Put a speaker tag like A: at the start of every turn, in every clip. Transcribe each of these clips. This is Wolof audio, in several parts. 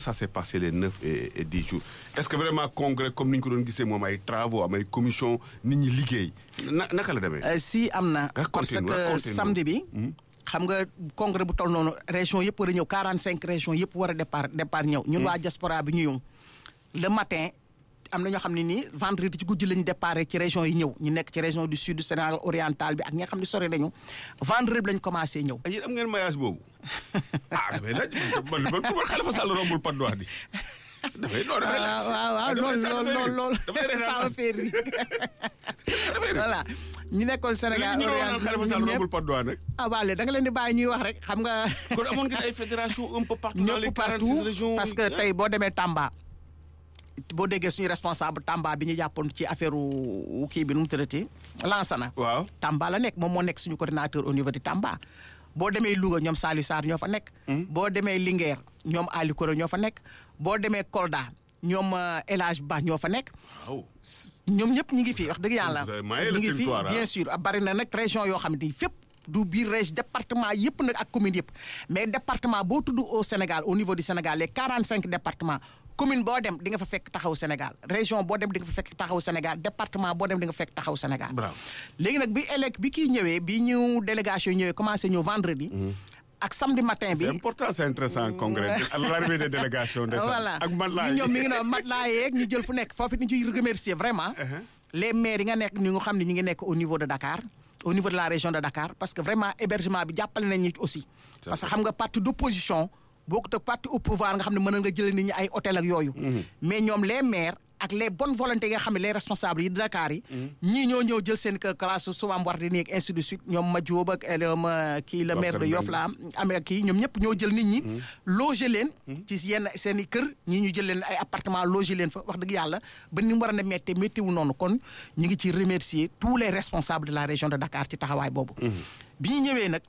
A: ça s'est passé les neuf et et dix jours est-ce que vraiment congrès comme ni ñu ko doon gisee moom ay travaux am ay commission nit ñi liggéey na naka la demee.
B: Euh, si am na parce
A: Racontez-nous,
B: que
A: racontez-nous.
B: samedi bi xam nga congrès bu toll noonu région yëpp war a ñëw 45 régions yëpp war a départ départ ñëw ñun waa diaspora bi ñu ñëw le matin am na ñoo xam ne nii vendredi ci guddi lañu départ ci région yi ñëw ñu nekk ci région du sud du Sénégal oriental bi ak ñi nga xam ne sori nañu vendredi bi lañ commencé ñëw
A: ah yéen am ngeen maillage boobu ah damay laaj man man man man Khalifa Sall rombul Patte d'Oie di damay non damay laaj.
B: waaw waaw loolu loolu loolu loolu
A: damay reetaan
B: ça me fait rire
A: damay reetaan.
B: voilà ñu nekkoon Sénégal
A: léegi ñu doon naan Khalifa Sall
B: ñun ñëpp
A: rombul Patte d'Oie nag.
B: ah waa léegi da nga leen di bàyyi ñuy wax rek xam nga
A: kon amoon ngeen ay fédération un peu partout dans les
B: ñëpp
A: 46
B: partout
A: régions.
B: parce que tey boo demee Tamba boo déggee suñu responsable Tamba bi ñu jàppoon ci affaire wu kii bi nu mu tëddati Lansana.
A: waaw.
B: Tamba la nekk moom moo nekk suñu coordinateur au niveau de Tamba boo demee Louga ñoom Saliou Sarr ñoo fa nekk. boo demee Linguère ñoom Ali Koro ñoo fa nekk boo demee Kolda ñoom euh, El Hadj Ba ñoo fa nekk.
A: waaw.
B: ñoom ñëpp ñu ngi fi wax dëgg yàlla
A: Vous avez maillé le
B: ñu ngi fi
A: territoire,
B: bien
A: hein.
B: sûr ah, bari na nag région yoo xamante ni fépp du biir région département yëpp nag ak commune yëpp mais département boo tudd au Sénégal au niveau du Sénégal les 45 départements commune boo dem di nga fa fekk taxaw Sénégal région boo dem di nga fa fekk taxaw Sénégal département boo dem di nga fekk taxaw Sénégal
A: Bravo.
B: léegi nag bi élec bi kii ñëwee bi ñu délégation yi ñëwee commencé ñëw vendredi ak samedi matin bi
A: c'est important c'est intéressant congrès à l'arrivée des délégations de
B: voilà
A: ak man laa
B: ñu ñoom mi ngi noonu matelas yeeg ñu jël fu nekk foofu it ñu ciy remercier vraiment les maires yi nga nekk ñu nga xam ne ñu ngi nekk au niveau de Dakar au niveau de la région de Dakar parce que vraiment hébergement bi jàppale nañ ñu aussi parce que xam nga parti d'opposition bokkut ak parti au pouvoir nga xam ne mën nga jëlee nit ñi ay hôtel ak yooyu mais ñoom les maires ak les bonnes volontés yi nga xam ne les responsables yi Dakar yi ñii ñoo ñëw jël seen kër classe souvent war di nii ak ainsi de suite ñoom ma Diop ak ñoom kii le maire de Yoff la am amee kii ñoom ñëpp ñoo jël nit ñi loger leen ci yenn seen i kër ñii ñu jël leen ay appartement loger leen fa wax dëgg yàlla ba ni mu war a ne méttee méttiwul noonu kon ñu ngi ci remercier tous les responsables de la région de Dakar ci taxawaay boobu bi ñu ñëwee nag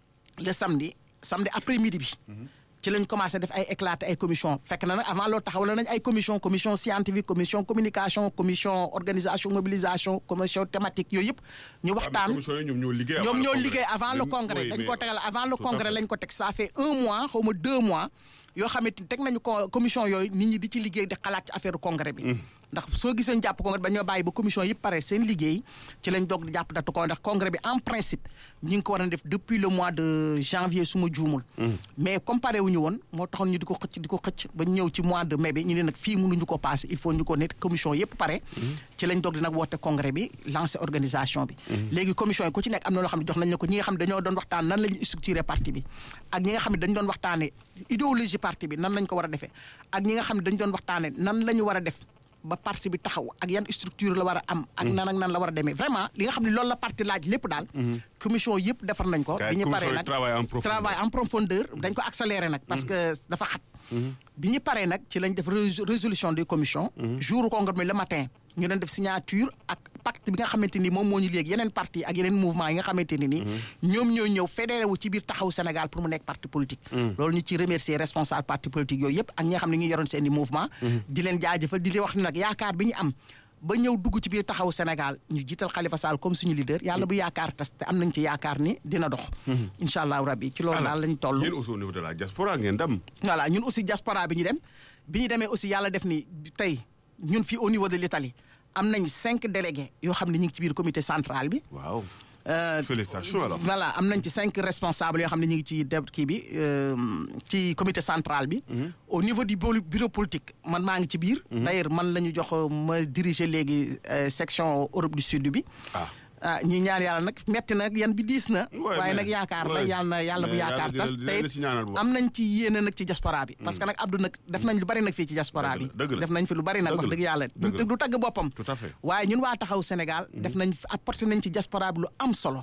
B: le samedi samedi après midi bi ci lañ commencé def ay éclaté ay commission fekk na nag avant loolu taxawal nañ ay commission commission scientifique commission communication commission organisation mobilisation commission thématique yooyu yëpp ñu waxtaan
A: commission yi ñoom ñoo liggéey avant
B: ñoom
A: le
B: ñoo
A: congrès.
B: liggéey avant le
A: Oui,
B: congrès
A: oui,
B: dañ
A: mais-
B: ko tegal avant le
A: tout à
B: congrès
A: fait.
B: lañ ko teg ça fait un mois xaw ma deux mois yoo xamante ni teg nañu ko commission yooyu nit ñi di ci liggéey di xalaat ci affaire congrès bi ndax soo gisee ñu jàpp congrès bi dañoo bàyyi ba commission yëpp pare seen liggéey ci lañ doog di jàpp datu ko ndax congrès bi en principe ñu ngi ko war a def depuis le mois de janvier su ma juumul mais comparé wuñu woon moo taxoon ñu di ko xëcc di ko xëcc ba ñëw ci mois de mai bi ñu ne nag fii mënuñu ko passé il faut ñu ko net commission yëpp pare ci lañ doog di nag woote congrès bi lancé organisation bi léegi commission yi ku ci nekk am na loo xam ne jox nañ la ko ñi nga xam ne dañoo doon waxtaan nan la ñu structuré parti bi ak ñi nga xam ne dañu doon waxtaane idéologie parti bi nan lañ ko war a defee ak ñi nga xam ne dañu doon waxtaane nan la ñu war a def ba parti bi taxaw ak yan structure la war a am ak nan ak nan la war a demee vraiment li nga xam ne loolu la parti laaj lépp daal commission yëpp defar nañ ko
A: Kay,
B: bi ñu
A: commission
B: paree
A: yi
B: nag
A: travail en profondeur.
B: travail en profondeur dañ ko accéléré nag parce que dafa xat bi ñu paree nag ci lañ def rés- résolution des commissions jour congrès mi le matin ñu doon def signature ak pacte bi nga xamante ni moom moo ñu léegi yeneen parti ak yeneen mouvement yi nga xamante ni ni ñoom ñoo ñëw fédéré wu ci biir taxaw Sénégal pour mu nekk parti politique loolu ñu ci remercier responsable parti politique yooyu yëpp ak ñi nga xam ne ñu yoroon seen i mouvement di leen jaajëfal di leen wax ne nag yaakaar bi ñu am ba ñëw dugg ci biir taxaw Sénégal ñu jiital Khalifa Sall comme suñu leader yàlla bu yaakaar tas te am nañ ci yaakaar ni dina dox incha allahu rabbi ci loolu daal lañ toll
A: yéen aussi au niveau de la diaspora ngeen dem.
B: voilà ñun aussi diaspora bi ñu dem bi ñu demee aussi yàlla def ni tey ñun fii au niveau de l'Italie am nañ cinq délégués yoo xam ne ñu ngi ci biir comité central bi
A: waaw.
B: Euh,
A: Félicitations alors.
B: voilà am nañ ci cinq responsables yoo xam ne ñu ngi ci deb kii bi euh, ci comité central bi au niveau du bureau bureau politique man maa ngi ci biir d'ailleurs man la ñu jox euh, ma diriger léegi euh, section Europe du Sud bi
A: ah
B: ah ñi ñaan yàlla nag metti na yan bi diis na
A: Ouais,
B: waaye
A: mais-
B: nag yaakaar la
A: ouais.
B: yàlla na yàlla bu
A: Mais
B: yaakaar
A: yàlla
B: tas
A: dina-
B: te
A: dina ci ñaanal bu baax.
B: am nañ ci yéene nag ci diaspora bi parce que nag Abdou nag def nañ lu bari nag fii ci diaspora bi
A: Dëgg la, dëgg la.
B: def nañ fi lu bari nag
A: Dëgg
B: wax
A: la,
B: dëgg yàlla
A: dëgg la.
B: du tagg boppam
A: Tout à fait.
B: waaye ñun waa taxaw Sénégal def nañ apporté nañ ci diaspora bi lu am solo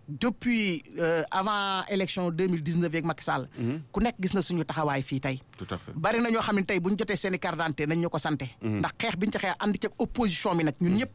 B: depuis euh, avant élection 2019 yeeg Macky Sall ku nekk gis na suñu taxawaay fii tey
A: tout à fait.
B: bari na ñoo xam ne tey bu ñu jotee seen i carte d'identité nañ ñu ko sante ndax xeex bi ñu ci xeex andi ci opposition bi nag ñun ñëpp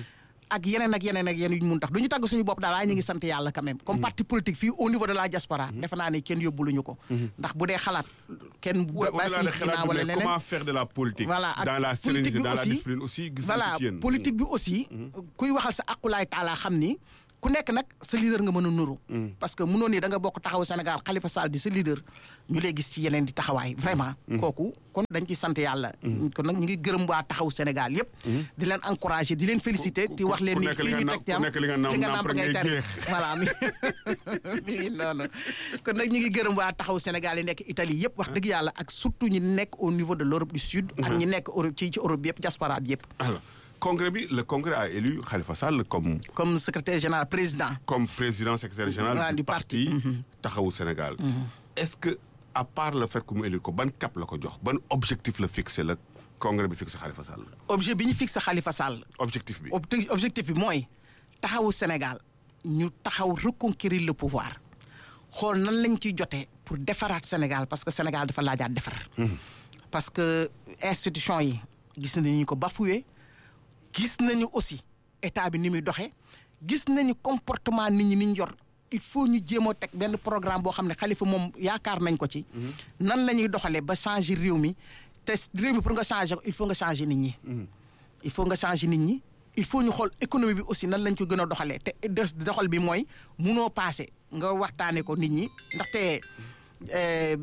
B: ak yeneen ak yeneen ak yeneen yu ñu mun tax du ñu tagg suñu bopp daal waaye ñu ngi sant yàlla quand même comme parti politique fii au niveau de la diaspora defe naa ne kenn yóbbuluñu ko ndax bu dee xalaat kenn
A: Ouais,
B: ba
A: au-delà
B: si
A: de
B: ginnaaw
A: xalaat bi,
B: wala
A: mais
B: leneen
A: comment faire de la politique.
B: voilà ak
A: dans la sérénité
B: politique bi
A: dans la
B: aussi
A: discipline aussi gis nañ
B: voilà
A: ko ci yéen.
B: politique bi aussi kuy waxal sa aqulaay taala xam ni ku nekk nag sa leader nga mën a nuru. parce que mënoon ni da nga bokk taxaw Sénégal Khalifa Sall di sa leader ñu lay gis ci yeneen di taxawaay vraiment. kooku kon dañ ci sant yàlla. kon nag ñu ngi gërëm waa taxaw Sénégal yëpp. di leen encourager di leen féliciter. di wax leen ni fii ñu teg jàmm
A: ku nekk li nga nàmp ngay
B: tari
A: jeex.
B: voilà mi mi ngi noonu kon nag ñu ngi gërëm waa taxaw Sénégal yi nekk Italie yëpp wax dëgg yàlla ak surtout ñi nekk au niveau de l'Europe du Sud. ak ñi nekk Europe ci ci Europe bi yëpp diaspora bi yëpp.
A: alors congrès bi le congrès a élu Khalifa Sall comme
B: comme secrétaire général président.
A: comme président secrétaire général
B: Ouais,
A: du
B: du
A: parti
B: parti.
A: taxawu Sénégal est-ce que à part le fait que mu élu ko ban cap la ko jox ban objectif la fixé la congrès bi fixé Khalifa Sall
B: objet bi ñu fixé Khalifa Sall.
A: objectif bi
B: obje- objectif bi mooy taxawu Sénégal ñu taxaw reconquérir le pouvoir xool nan lañ ciy jotee pour defaraat Sénégal parce que Sénégal dafa laajaat defar. parce que institution yi gis nañu ko bafoué gis nañu aussi état bi ni muy doxee gis nañu comportement nit ñi ni ñu yor il faut ñu jéem a teg benn programme boo xam ne Khalifa moom yaakaar nañ ko ci. nan la ñuy doxalee ba changer réew mi te réew mi pour nga changer ko il faut nga changer nit ñi. il faut nga changer nit ñi il faut ñu xool économie bi aussi nan lañ ko gën a doxalee te des doxal bi mooy munoo passé nga waxtaanee ko nit ñi ndaxte euh,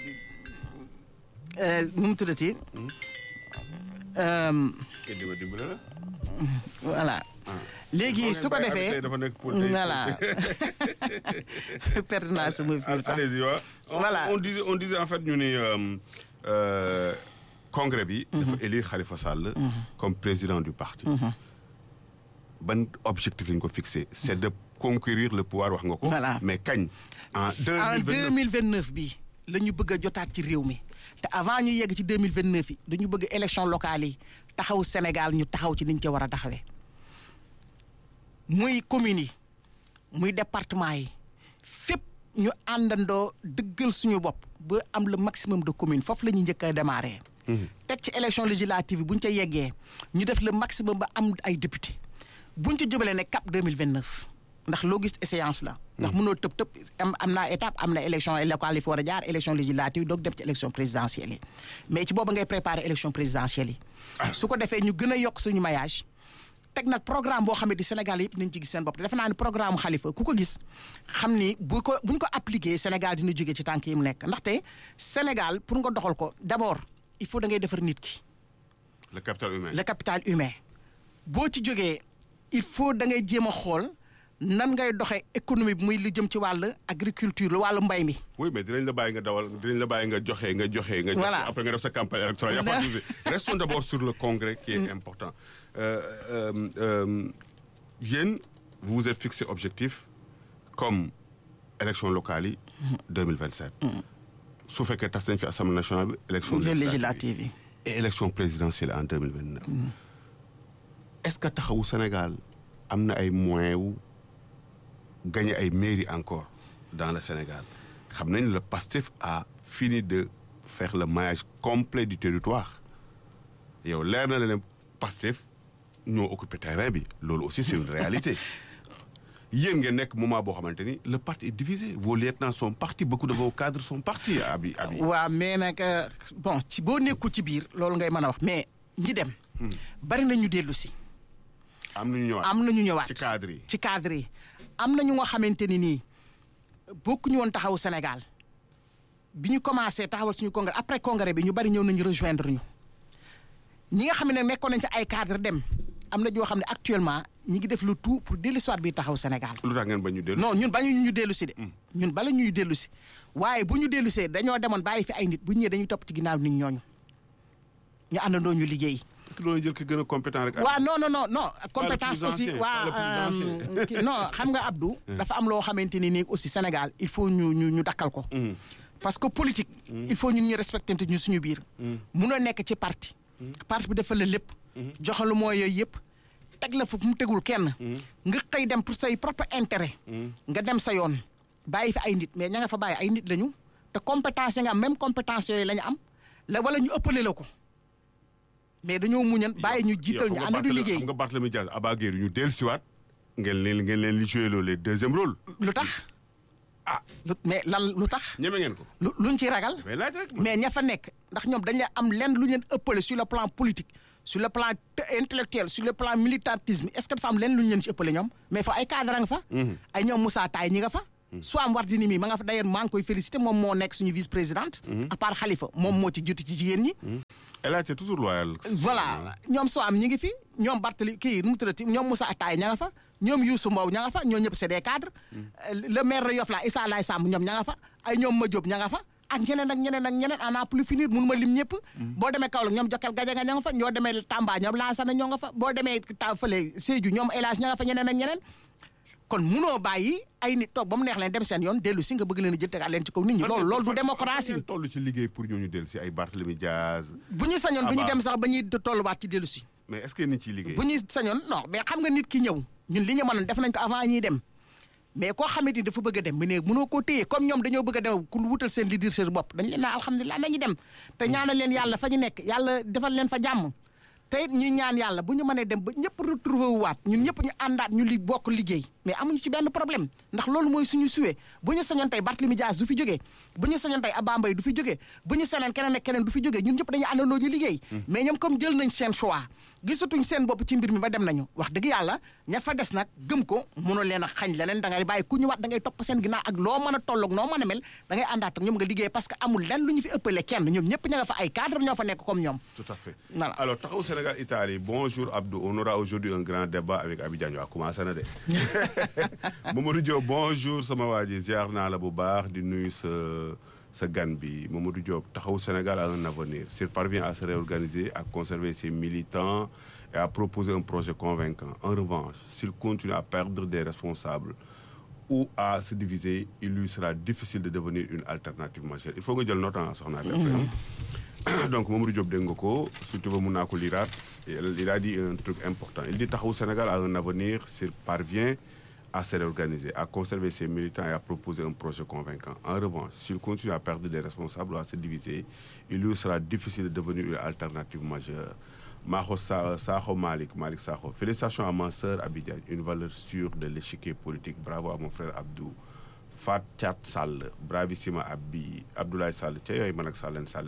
B: euh, nu mu tuddati. Euh,
A: Kii di ma dimbale la
B: voilà léegi su ko defee
A: dafa nekk pour tey.
B: voilà perdre naa sama fil sax
A: allez-y waaw on,
B: Voilà.
A: on disait on disait en fait ñu ni euh, euh, congrès bi dafa élire Khalifa Sall comme président du parti ban objectif lañ ko fixé c'est de conquérir le pouvoir wax nga ko
B: Voilà.
A: mais kañ en
B: en
A: 2029
B: deux mille vingt neuf bi la ñu bëgg a jotaat ci réew mi te avant ñu yegg ci deux mille vingt neuf yi dañu bëgg élection locale yi taxaw Sénégal ñu taxaw ci niñ ca war a taxawee muy communes yi muy département yi fépp ñu àndandoo dëggal suñu bopp ba am le maximum de communes foofu la ñuy njëkk a démarrer. teg ci élection législative yi bu ñu ca yeggee ñu def le maximum ba am ay député bu ñu ci jubalee ne cap deux mille vingt neuf ndax loo gis échéance la. ndax mënoo tëb tëb am am naa étape am na élection locale yi fi war a jaar élection législative doog dem ci élection présidentielle yi mais ci booba ngay préparer élection présidentielle yi. su ko defee ñu gën a yokk suñu maillage. teg nag programme boo xamante ni Sénégal yëpp nañ ci gis seen bopp te defe naa ni programme Khalifa ku ko gis xam ni bu ko bu ñu ko appliqué Sénégal dina jóge ci tànk yi mu nekk ndaxte Sénégal pour nga doxal ko d'abord il faut da ngay defar nit ki.
A: le capital humain
B: le capital humain boo ci jógee il faut da ngay jéem a xool nan ngay doxee économie bi muy lu jëm ci wàll agriculture lu wàllu mbay mi.
A: oui mais dinañ la bàyyi nga dawal dinañ la bàyyi nga joxe nga joxe nga joxe
B: Voilà.
A: après nga def sa campagne électorale y a pas de souci. restons d'abord sur le congrès qui est important euh, euh, euh, yéen vous vous êtes fixé objectif comme élection locale yi 2027 su fekkee tas nañ fi assemblée nationale bi élection
B: législative yi.
A: et élection présidentielle en 2029 est-ce que taxawu Sénégal am na ay moyens wu gagner ay mairies encore dans le Sénégal xam nañ le PASTEF a fini de faire le maillage complet du territoire yow leer na la ne PASTEF ñoo occupé terrain bi loolu aussi c'est une réalité yéen ngeen nekk moment boo xamante ni le parti est divisé vos lieutenants sont partis beaucoup de vos cadres sont partis abi abi
B: waaw mais nag euh, bon ci boo nekkul ci biir loolu ngay mën a wax mais ñi dem. bari na ñu dellu si.
A: am nañu ñëwaat
B: am na ñu ñëwaat
A: ci cadre yi
B: ci cadre yi am na ñu nga xamante ni nii bokkuñu woon taxaw Sénégal bi ñu commencé taxawal suñu congrès après congrès bi ñu bari ñëw nañu rejoindre ñu ñi nga xam ne nekkoon nañ ci ay cadre dem am na joo xam ne actuellement ñi ngi def le tout pour dellu si waat bi taxaw Sénégal.
A: lu tax ngeen ba ñu dellu
B: non ñun bañu ñu dellu si de. ñun bala ñuy dellu si waaye bu ñu dellu see dañoo demoon bàyyi fi ay nit bu ñu ñëwee dañuy topp ci ginnaaw nit ñooñu ñu àndandoo ñu liggéey.
A: te loolu jël ki gën a compétent rek.
B: waaw non non non non compétence
A: plus
B: aussi
A: ancien,
B: waa
A: pas le plus
B: euh,
A: ancien.
B: kii- non xam nga Abdou. dafa am loo xamante ni nii aussi Sénégal il faut ñu ñu ñu dakkal ko. parce que politique. il faut ñun ñu respecté ñu suñu biir. munoo nekk ci parti. parti bi dafa la lépp. joxalu mooy yooyu yëpp. teg la fu mu tegul kenn. nga xëy dem pour say propre intérêt. nga dem sa yoon bàyyi fi ay nit mais ña nga fa bàyyi ay nit lañu. te compétence yi nga am même compétence yooyu la ñu am la wala ñu ëppale la ko. mais dañoo muñan bàyyi ñu jiital ñu ànd du liggéey.
A: xam nga Barthélemy Diaz Aba Gueye ñu dellu siwaat ngeen leen ngeen leen li joué loolu les deuxième rôle.
B: lu tax
A: ah
B: lu mais lan lu tax
A: ñeme ngeen ko.
B: lu luñ ci ragal
A: mais laaj rek.
B: mais ña fa nekk ndax ñoom dañ la am lenn lu ñu leen ëppale sur le plan politique sur le plan intellectuel sur le plan militantisme est-ce que dafa am leen lu ñu leen ci ëppale ñoom mais fa ay cadre nga fa ay ñoom Moussa Taye ñi nga fa soo am war di ni mi ma nga fa d'ailleurs maa ngi koy féliciter moom moo nekk suñu vice présidente à part Khalifa moom moo ci jiitu ci jigéen ñi
A: elle a été toujours loyale.
B: voilà ñoom soo am ñi ngi fi ñoom Bartali kii nu mu tuddati ñoom Moussa Taye ña nga fa ñoom Youssou Mbow ña nga fa ñoo ñëpp c'est des cadres le maire de Yoff la Issa Laye Samb ñoom ña nga fa ay ñoom ma Diop ña nga fa ak ñeneen ak ñeneen ak ñeneen en a plus finir mun ma lim ñëpp boo demee Kaolack ñoom Jokal Gajaga ña nga fa ñoo demee Tamba ñoom Lansana ñoo nga fa boo demee ta fële Sédhiou ñoom El Hadj ña nga fa ñeneen ak ñeneen kon munoo bàyyi ay nit toog ba mu neex leen dem seen yoon dellu si nga bëgg leen a jël tegaat leen ci kaw nit ñi loolu loolu du démocratie
A: toll ci liggéey pour ñooñu dellu si ay Barthélemy Diaz.
B: bu ñu sañoon bu ñu
A: Abba.
B: dem sax ba ñuy tolluwaat ci dellu si
A: mais est-ce que nit ciy liggéey.
B: bu ñu sañoon non mais xam nga nit ki ñëw ñun li ñu mënoon def nañ ko avant ñuy dem mais koo xamante ni dafa bëgg a dem mu ne mënoo koo téye comme ñoom dañoo bëgg a dem ku wutal seen leadership bopp dañ leen naa alhamdulilah nañu dem te ñaanal leen yàlla fa ñu nekk yàlla defal leen fa jàmm te it ñuy ñaan yàlla bu ñu mënee dem ba ñëpp retrouver wu waat ñun ñëpp ñu àndaat ñu li bokk liggéey mais amuñu ci benn problème ndax loolu mooy suñu suwee bu ñu sañoon tey Barthélemy Dias du fi jógee bu ñu sañoon tey Abba Mbaye du fi jógee bu ñu sañoon keneen ak keneen du fi jógee ñun ñëpp dañuy àndandoo ñu liggéey mais ñoom comme jël nañ seen choix gisatuñ seen bopp ci mbir mi ba dem nañu wax dëgg yàlla ña fa des nag gëm ko mënoo leen a xañ leneen da ngay bàyyi ku ñëwaat da ngay topp seen ginnaaw ak loo mën a tolloog noo mën a mel da ngay àndaat ak ñoom nga liggéey parce que amul lenn lu ñu fi ëppale kenn ñoom ñëpp ña nga fa ay cadre ñoo fa nekk comme ñoom
A: Tout à fait.
B: Voilà.
A: Alors, Taxawu Sénégal Italie, bonjour Abdou. On aura aujourd'hui un grand débat avec Abidjan. On va commencer na de. Mamadou Diop, bonjour sama waa ji ziar naa la bu baax di nuyu sa sa gan bi Mamadou Diop Taxawu Sénégal a un avenir. S'il parvient à se réorganiser, à conserver ses militants et à proposer un projet convaincant. En revanche, s'il continue à perdre des responsables ou à se diviser, il lui sera difficile de devenir une alternative majeure. Il faut que jël note en soxna bi après. donc Mamadou Diop dégg nga ko si tu veux mun naa ko liraat il il a dit un truc important il dit Taxawu Sénégal a un avenir s'il parvient à se réorganiser à conserver ses militants et à proposer un projet convaincant en revanche s'il continue à perdre des responsables ou à se diviser il lui sera difficile de devenir une alternative majeure Maho Sa Sakho Malick Malick Sakho félicitations à ma sœur Abidjan une valeur sûre de l'échiquier politique bravo à mon frère Abdou Fat Thiat Sall bravissima Abbi Abdoulaye Sall ca yooyu man ak Sallen Sall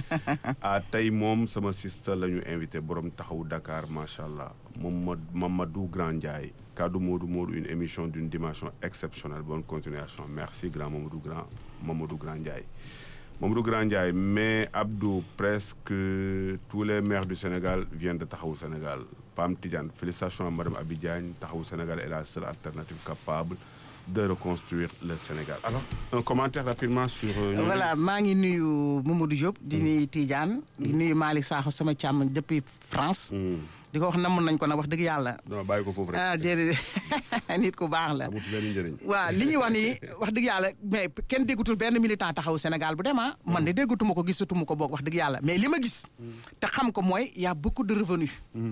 A: ah tey moom sama sista la ñu invité borom taxawu Dakar macha allah moom Mamadou Grand Ndiaye kaddu Modou Modou une émission d'une dimension exceptionnelle bonne continuation merci grand Mamadou Grand Mamadou Grand Ndiaye. Mamadou Grand Ndiaye mais Abdou presque tous les maires du Sénégal viennent de Taxawu Sénégal Pam Tidiane félicitations à madame Abi Diagne Taxawu Sénégal est la seule alternative capable de reconstruire le Sénégal alors un commentaire rapidement sur. euh, ñooñu.
B: voilà maa ngi nuyu Mamadou Diop di nuyu Tidiane di nuyu Malick Sakho sama càmm depuis France
A: Hmm.
B: di ko wax namoon nañ ko nag wax dëgg yàlla
A: non bàyyi ko foofu rek.
B: ah déedéet nit ku baax la
A: amul benn njëriñ.
B: waaw li ñuy wax ni wax dëgg yàlla mais kenn déggutul benn militant taxaw Sénégal bu dem ah man de déggatuma ko gisatuma ko boog wax dëgg yàlla mais li ma gis te xam ko mooy y a beaucoup de revenus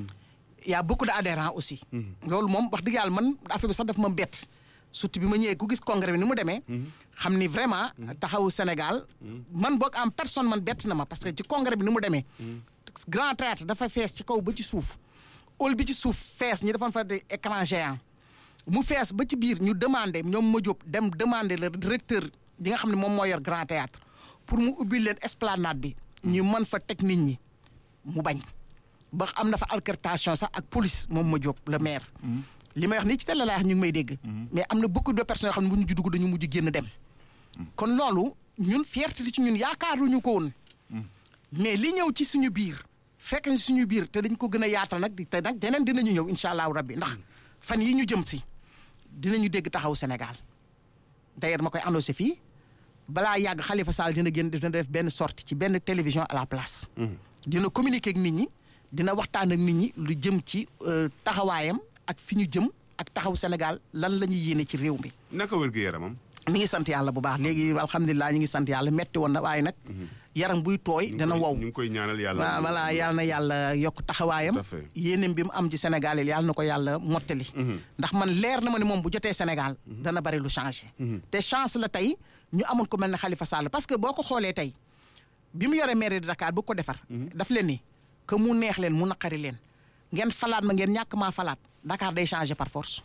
B: y a beaucoup de adhérents aussi loolu moom wax dëgg yàlla man affaire bi sax daf ma bett surtout bi ma ñëwee ku gis congrès bi ni mu demee xam ni vraiment taxawu Sénégal man boog en personne man bett na ma parce que ci congrès bi ni mu demee grand théâtre dafa fees ci kaw ba ci suuf hall bi ci suuf fees ñu defoon fa des écran géant mu fees ba ci biir ñu demandé ñoom ma jóob dem demandé le directeur bi nga xam ne moom moo yor grand théâtre pour mu ubbi leen esplanade bi ñu mën fa teg nit ñi mu bañ ba am na fa altercation sax ak police moom ma jóob le maire li may wax nii ci télé laay wax ñu ngi may dégg mais am na beaucoup de personnes yoo xam ne bu ñu dugg dañu mujj génn dem kon loolu ñun fierté ci ñun yaakaaruñu ko woon mais li ñëw ci suñu biir fekk na suñu biir te dañ ko gën a yaatal nag te nag deneen dinañu ñëw incha allahu rabbi ndax fan yi ñu jëm si dinañu dégg taxaw Sénégal d'ailleurs ma koy annoncé fii balaa yàgg Khalifa Sall dina génn dina def benn sortie ci benn télévision à la place. dina communiquer ak nit ñi dina waxtaan ak nit ñi lu jëm ci euh, taxawaayam ak fi ñu jëm ak taxaw Sénégal lan la ñuy yéene ci réew mi.
A: naka wér gu yaramam.
B: mi ngi sant yàlla bu baax léegi alhamdulilah ñu ngi sant yàlla metti woon na waaye nag. yaram buy tooy dana wow.
A: ñu ngi koy ñaanal yàlla.
B: waaw voilà yàlla na yàlla yokk taxawaayam.
A: Tout à fait.
B: yéeneem bi mu am ci Sénégal yi yàlla na ko yàlla mottali. ndax man leer na ma ne moom bu jotee Sénégal. dana bari lu changé. te chance la tey ñu amoon ko mel ne Khalifa Sall parce que boo ko xoolee tey bi mu yoree mairie de Dakar bu ko defar. daf leen ni que mu neex leen mu naqari leen ngeen falaat ma ngeen ñàkk maa falaat Dakar day changé par force.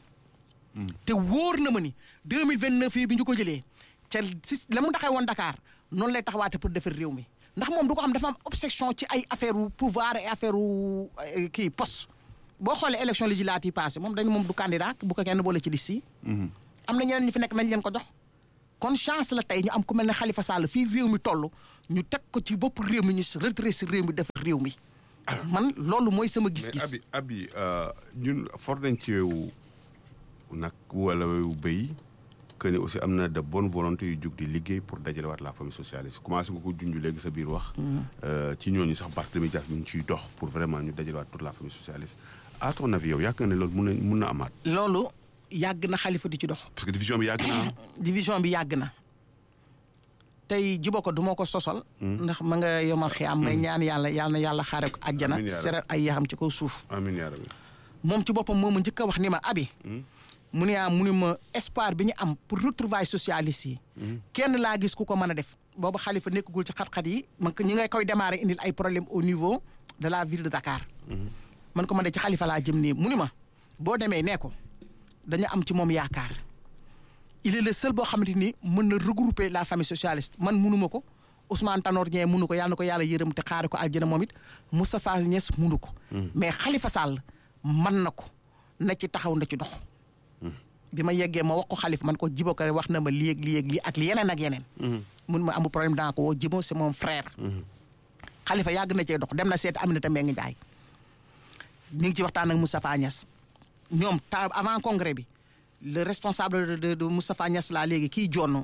B: te wóor na ma ni 2029 yi bi ñu ko jëlee ca si la mu taxee woon Dakar noonu lay taxawaate pour defar réew mi ndax moom du ko xam dafa am obsession ci ay affaire u pouvoir et affaire u euh, kii poste boo xoolee élection législative yi passé moom dañu moom du candidat bu ko kenn boole ci liste yi am na ñeneen ñu fi nekk nañ leen ko jox kon chance la tey ñu am ku mel ne Khalifa Sall fii réew mi toll ñu teg ko ci bopp réew mi ñu redressé réew mi def réew mi man loolu mooy sama
A: mais
B: gis-gis
A: abi abi euh, ñun for nañ ci weewu nag wala weewu béy que ni aussi am na de bonne volonté yu jug di liggéey pour dajale waat la famille socialiste commencé nga ko junj léegi sa biir wax. Euh, ci ñooñu sax Barthélémy Dias mi ngi ciy dox pour vraiment ñu dajale waat toute la famille socialiste à ton avis yow yaakaar nga ne loolu mun na mun na amaat
B: loolu yàgg na Khalifa di ci dox
A: parce que division bi yàgg na
B: division bi yàgg na tey jibo ko du ma ko sosal ndax ma nga yomal xiyaam may ñaan yàlla yàlla na yàlla xaare ko àjjana
A: Amiin yaa rabbi.
B: seral ay yaxam ci kaw suuf
A: amiin yaa rabbi
B: moom ci boppam moo ma njëkk a wax ni ma abi mu ne ah mu ne ma espoir bi ñu am pour retrouvailles socialistes yi kenn laa gis ku ko mën a def boobu xalifa nekkagul ci xat-xat yi man ko ñi ngay koy démarrer indil ay problème au niveau de la ville de Dakar man ko man de ci xalifa laa jëm nii mu ni ma boo demee nee ko dañu am ci moom yaakaar il est le seul boo xamante ni mën na regrouper la famille socialiste man munuma ko Ousmane Tanor Dieng munu ko yàlla na ko yàlla yërëm te xaare ko aljana moom it Moustapha Niass munu ko mais Khalifa Sall man na ko na ci taxaw na ci dox bi ma yeggee ma wax ko xalif man ko jibo ko wax na ma lii ak lii ak lii ak yeneen ak yeneen mun ma amul problème daa ko woo jibo c'est mon frère xalifa yàgg na cee dox dem na seeti Aminata Mbengue Ndiaye ñu ngi ci waxtaan ak Moustapha Niass ñoom ta avant congrès bi le responsable de de Moustapha Niass laa léegi kii jonn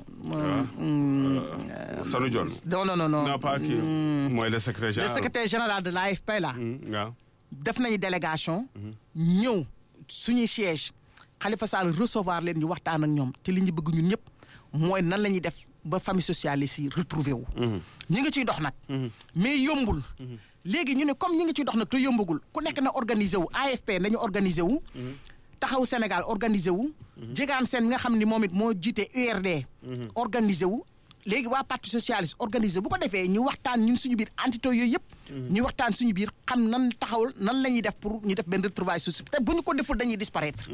A: Sanu Dione
B: non non non non
A: non pas kii mooy le secrétaire
B: le
A: général
B: secrétaire général de l'AFP là
A: Hmm, waaw
B: def nañu délégation ñëw suñuy siège Khalifa Sall recevoir leen ñu waxtaan ak ñoom te li ñu bëgg ñun ñëpp mooy nan la ñuy def ba famille socialiste yi retrouver wu ñi ngi ciy dox nag mais yombul léegi ñu ne comme ñi ngi ciy dox nag te yombagul ku nekk na organiser wu AFP nañu organiser wu taxaw Sénégal organiser wu jegaan seen nga xam ni moom it moo jiite URD organiser wu léegi waa parti socialiste organisé bu ko defee ñu waxtaan ñun suñu biir entité yooyu yëpp. ñu waxtaan suñu biir xam nan taxawul nan la ñuy def pour ñu def benn retrouvaille sociale te bu ñu ko deful dañuy disparaître.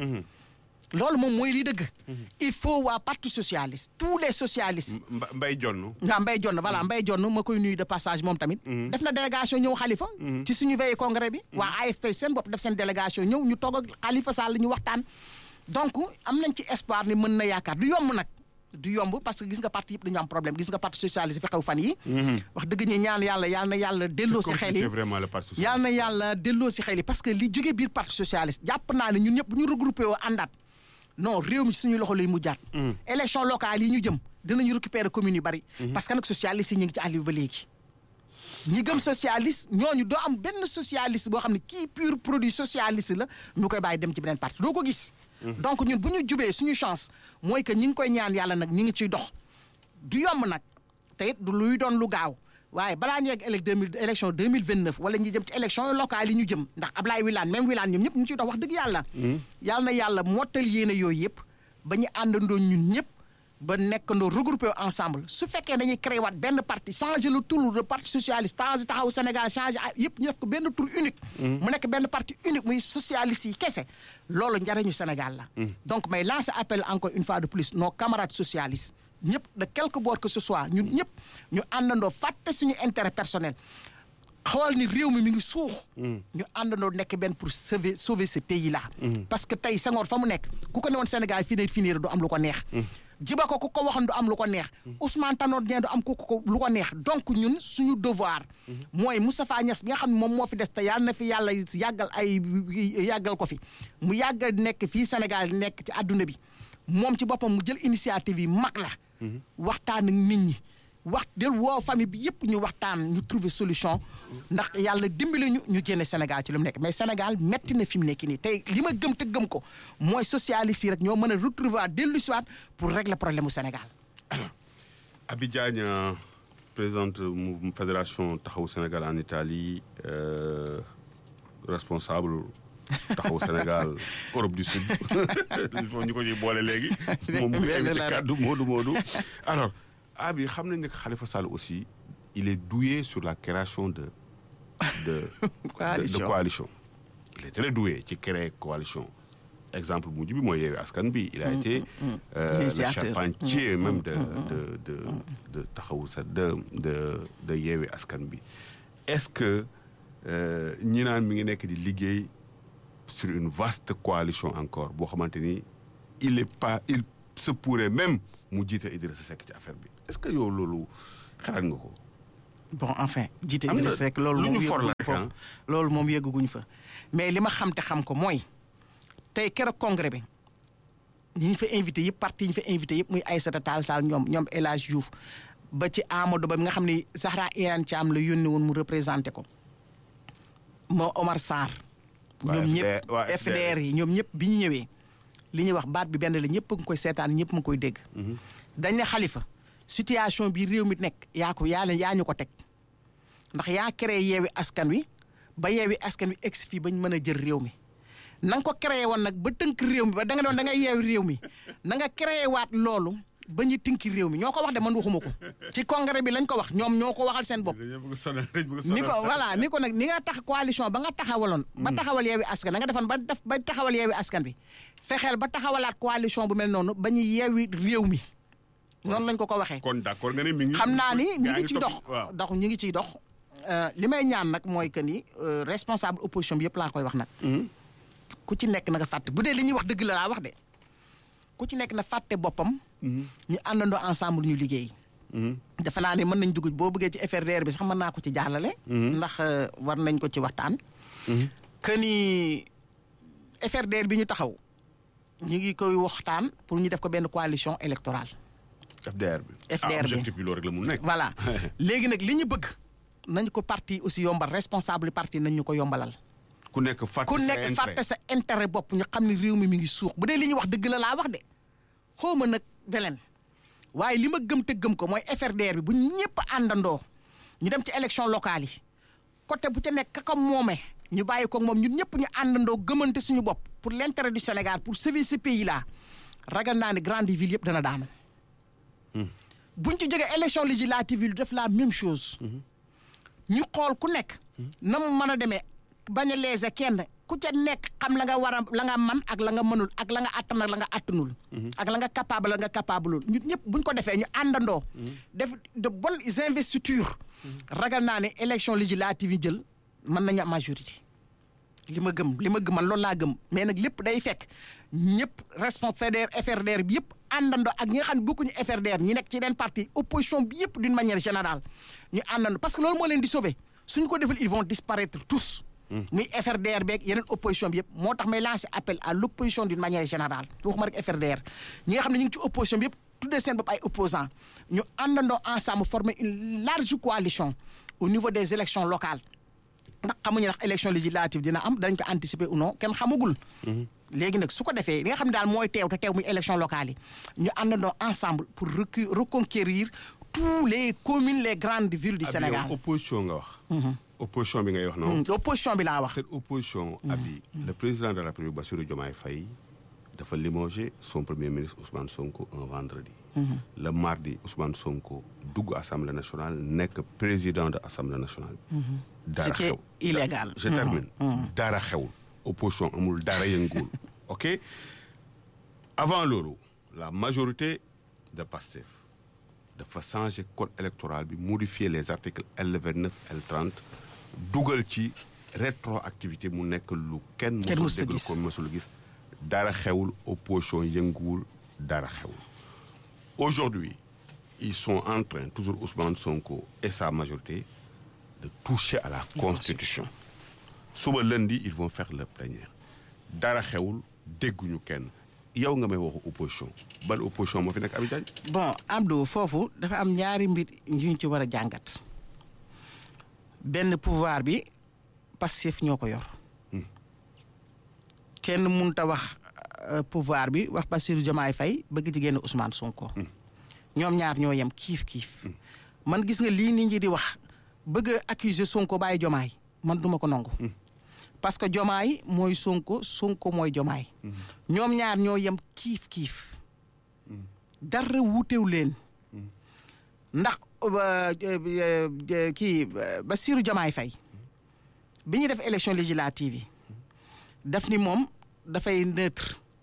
B: loolu moom mooy li dëgg. il faut waa parti socialiste tous les socialistes.
A: Mba- Mbay Jonn
B: nga Mbaye Jonn voilà Mbaye Jonn ma koy nuyu de passage moom tamit. def na délégation ñëw xalifa ci suñu veille congrès bi. waa AFP seen bopp def seen délégation ñëw ñu toog ak xalifa Sall ñu waxtaan. donc am nañ ci espoir ni mën na yaakaar du yomb nag du yomb parce que gis nga parti yëpp dañu am problème gis nga parti socialiste fi xew fan yi wax dëgg ñi ñaan yàlla yàlla na yàlla delloo si xel yi
A: compliqué vraiment le parti socialiste
B: yàlla na yàlla delloo si xel yi parce que li jógee biir parti socialiste jàpp naa ne ñun ñëpp bu ñu regroupé woo àndaat non réew mi ci suñu loxo lay mujjaat élection locale yi ñu jëm dinañu récupérer communes yu bari parce que nag socialiste yi ñu ngi ci àll bi ba léegi ñi gëm socialiste ñooñu doo am benn socialiste boo xam ne kii pur produit socialiste la ñu koy bàyyi dem ci beneen parti doo ko gis donc ñun bu ñu jubee suñu chance mooy que ñi ngi koy ñaan yàlla nag ñi ngi ciy dox du yomb nag te it du luy doon lu gaaw waaye balaa ñu yegg élec deux mille élection deux mille vingt neuf wala ñu jëm ci élection locale yi ñu jëm ndax Ablaye Wilane même Wilane ñoom ñëpp ñu ciy dox wax dëgg yàlla. yàlla na yàlla mottal yéene yooyu yëpp ba ñu àndandoo ñun ñëpp ba nekkandoo regroupé ensemble su fekkee dañuy créé waat benn parti changer le tour de parti socialiste changer taxaw Sénégal changer yëpp ñu def ko benn tour unique. mu nekk benn parti unique muy socialiste yi kese loolu njariñu Sénégal la. donc may lancer appel encore une fois de plus nos camarades socialistes. ñëpp de quelque bord que ce soit ñun ñëpp ñu àndandoo fàtte suñu intérêt personnel xool ni réew mi mi ngi suux ñu àndandoo nekk benn pour sauver sauver ce pays là parce que tey Senghor fa mu nekk ku ko ne woon Sénégal fii ne fii nii du am lu ko neex jiba ko ku ko waxoon du am lu ko neex Ousmane Tanor Dieng du am ku ko lu ko neex donc ñun suñu devoir mooy Moustapha Niass bi nga xam ne moom moo fi des te yàlla na fi yàlla yàggal ay yàggal ko fi mu yàggal nekk fii Sénégal nekk ci àdduna bi moom ci boppam mu jël initiative yi mag la waxtaan ak nit ñi wax del woo famille bi yëpp ñu waxtaan ñu trouver solution ndax yàlla dimbali ñu ñu génne Sénégal ci lu mu nekk mais Sénégal metti na fi mu nekk nii tey li ma gëm te gëm ko mooy socialiste yi rek ñoo mën a retrouver dellu si waat pour régler problème mu Sénégal.
A: Abi Diagne euh, présidente mu fédération taxawu Sénégal en Italie euh, responsable taxawu Sénégal Europe du Sud il faut ñu ko ñuy boole léegi. moom mu
B: Benn
A: invité
B: la rek.
A: kàddu Moodu Moodu. alors Abi xam nañ ne que Khalifa Sall aussi il est doué sur la création de de de, de
B: Coalition.
A: coalition. il est très doué ci créer coalition. exemple bu mujj bi mooy yeewi askan bi il a été euh, le
B: Initiateur.
A: charpentier même de de de de taxawu sa de de de yeewi askan bi est-ce que euh, ñi naan mi ngi nekk di liggéey sur une vaste coalition encore boo xamante ni il est pas il se pourrait même mu jiite Idrissa Seck ci affaire bi est-ce que yow loolu xalaat nga ko
B: bon enfin jiite
A: Am na
B: Idrissa Seck loolu
A: lu
B: moom
A: ñu for la
B: yëgguñu
A: rek,
B: foofu loolu moom yëgguñu fa mais li ma xam te xam ko mooy tey keroog congrès bi ñi ñu fa invité yëpp parti yi ñu fa invité yëpp muy Aïssata Tall Sall ñoom ñoom El Hadj Diouf ba ci Amadou Ba mi nga xam ne Zahra Iyane Thiam la yónni woon mu représenté ko moo Omar Sarr
A: Waa
B: ñoom
A: FDR
B: ñëpp
A: waa
B: FDR yi ñoom ñëpp bi ñu ñëwee li ñuy wax baat bi benn la ñëpp a ngi koy seetaan ñëpp a ngi koy dégg dañ ne xalifa situation bi réew mi nekk yaa ko yaa leen yaa ñu ko teg ndax yaa créé yeewi askan wi ba yeewi askan wi egsi fii bañ mën a jël réew mi na nga ko créé woon nag ba tënk réew mi ba da nga doon da ngay yeewi réew mi na nga créé waat loolu ba ñu tënki réew mi ñoo ko wax de man waxuma ko ci congrès bi lañ ko wax ñoom ñoo ko waxal seen bopp
A: dañoo bëgg sonal dañ bëgg
B: ni ko voilà ni ko nag ni nga tax coalition ba nga taxawaloon ba taxawal yeewi askan da nga defoon ba def ba taxawal yeewi askan bi fexeel ba taxawalaat coalition bu mel noonu ba ñu yeewi réew mi noonu lañ ko ko waxee
A: kon d'accord nga ne mi ngi
B: xam naa ni ñu
A: yaa
B: ngi ci dox
A: topp- waaw
B: dox ñu ngi ciy dox Euh, li may ñaan nag mooy que ni euh, responsable opposition bi yëpp laa koy wax nag ku ci nekk na nga fàtte bu dee li ñuy wax dëgg la laa wax de ku ci nekk na fàtte boppam ñu àndandoo ensemble ñu liggéey defe naa ne mën nañ dugg boo bëggee ci FRDR bi sax mën naa ko ci jàllale ndax euh, war nañ ko ci waxtaan que ni FRDR bi ñu taxaw ñu ngi koy waxtaan pour ñu def ko benn coalition électorale
A: FDR bi
B: FDR
A: ah,
B: bi.
A: objectif bi loolu rek la mu nekk
B: voilà léegi nag li ñu bëgg nañ ko parti aussi yombal responsable parti nañ ñu ko yombalal
A: ku nekk fàtte
B: ku
A: sa
B: nekk
A: intérêt.
B: fàtte sa intérêt bopp ñu xam ne réew mi mi ngi suux bu dee li ñuy wax dëgg la laa wax de xaw ma nag beleen waaye li ma gëm te gëm ko mooy FRDR bi bu ñëpp àndandoo ñu dem ci élection locale yi côté bu ca nekk ka moome ñu bàyyi ko moom ñun ñëpp ñu àndandoo gëmante suñu bopp pour l'intérêt du Sénégal pour sauver ce pays là ragal naa ne grande ville yëpp dana daanu buñ ci jógee élection législative yi def la même chose ñu xool ku nekk na mu mën a demee bañ a léser kenn ku ca nekk xam la nga war a la nga man ak la nga mënul ak la nga attan ak la nga attanul ak la nga capable la nga capableul ñun ñëpp buñ ko defee ñu àndandoo def de bonnes investitures ragal naa ne élection législative yi jël mën nañu am majorité li ma gëm li ma gëm man loolu laa gëm mais nag lépp day fekk ñëpp responsable FRDR bi yëpp àndandoo ak ñi nga xam ne bokkuñu FRDR ñi nekk ci yeneen parti opposition bi yëpp d'une manière générale ñu àndandoo parce que loolu moo leen di sauver suñ ko defal ils vont disparaître tous. muy FRDR beeg yeneen opposition bi yëpp moo tax may lancer appel à l'opposition d'une manière générale waxuma rek FRDR ñi nga xam ne ñu ngi ci opposition bi yëpp tuddee seen bopp ay opposants ñu àndandoo ensemble former une large coalition au niveau des élections locales. ndax xamuñu ndax élection législative dina am dañ ko anticiper ou non kenn xamagul. léegi nag su ko defee li nga xam ne daal mooy teew te teew muy élection locale yi ñu àndandoo ensemble pour recu reconquérir tous les communes les grandes villes du
A: Abi,
B: Sénégal.
A: yow opposition nga wax opposition bi ngay wax noonu
B: Mm, opposition bi laa wax.
A: cette opposition abi le président de la République Bassirou Diomaye Faye dafa limogé son premier ministre Ousmane Sonko un vendredi le mardi Ousmane Sonko dugg assemblée nationale nekk président de assemblée nationale dara
B: Ce qui est
A: xew
B: illégal.
A: je termine dara xewul opposition amul dara yënguwul ok avant loolu la majorité de Pastef dafa changer code électoral bi modifier les articles L29 L30 dugal ci rétroactivité mu nekk lu kenn
B: Kenn
A: mësul
B: mësul
A: déglu
B: gis.
A: ko mësul gis dara xewul opposition yënguwul dara xewul aujourd'hui ils sont en train toujours Ousmane Sonko et sa majorité de toucher à la constitution suba lundi ils vont faire leur plénière dara xewul dégguñu kenn yow nga may waxu opposition ban opposition moo fi nekk Abi Diagne
B: bon Abdou foofu dafa am ñaari mbir yu ñu ci war a jàngat benn pouvoir bi Pastef ñoo ko yor kenn mënut a wax euh, pouvoir bi wax Bassirou Diomaye Faye bëgg ci génn Ousmane Sonko ñoom ñaar ñoo yem kiif kiif man gis nga lii nit ñi di wax bëgg a accuser Sonko bàyyi Diomaye man duma ko nangu parce que Diomaye mooy Sonko Sonko mooy Diomaye ñoom ñaar ñoo yem kiif kiif dara wuutew leen ndax euh, euh, euh, kii euh, Bassirou Diomaye Faye bi ñu def élection législative yi daf ni moom dafay neutre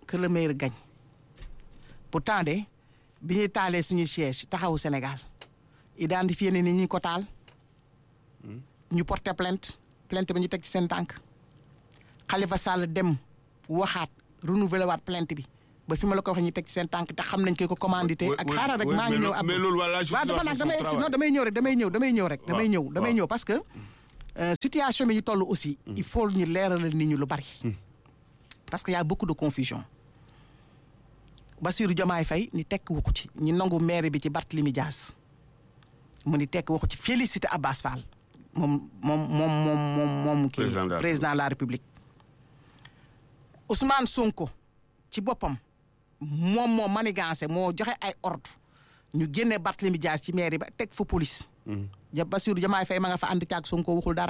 B: que le meilleur gagne pourtant de bi ñuy taalee suñu siège taxawu Sénégal identifié ne ni ñu ko taal ñu porté plainte plainte bi ñu teg ci seen tànk Khalifa Sall dem waxaat renouvelé waat plainte bi ba fi ma la ko waxee ñu teg ci seen tànk te xam nañ ko ko commandité ak xaaral rek maa ngi ñëw
A: mais loolu wala
B: waaw dafa nag damay non damay ñëw rek damay ñëw damay ñëw rek damay ñëw damay ñëw parce que situation bi ñu toll aussi il faut ñu leeralal nit ñu lu bari parce que y a beaucoup de confusion Bassirou Diomaye Faye ni tekk waxu ci ñu nangu maire bi ci Barthélémy Dias mu ni tekk waxu ci félicité Abbas Fall moom moom moom moom moom moom kii président de la République Ousmane Sonko ci boppam moom moo manigancé moo joxe ay ordre ñu génne Barthélémy Dias ci maire ba teg fa police ja Bassirou Diomaye Faye ma nga fa ànd caag Sonko waxul dara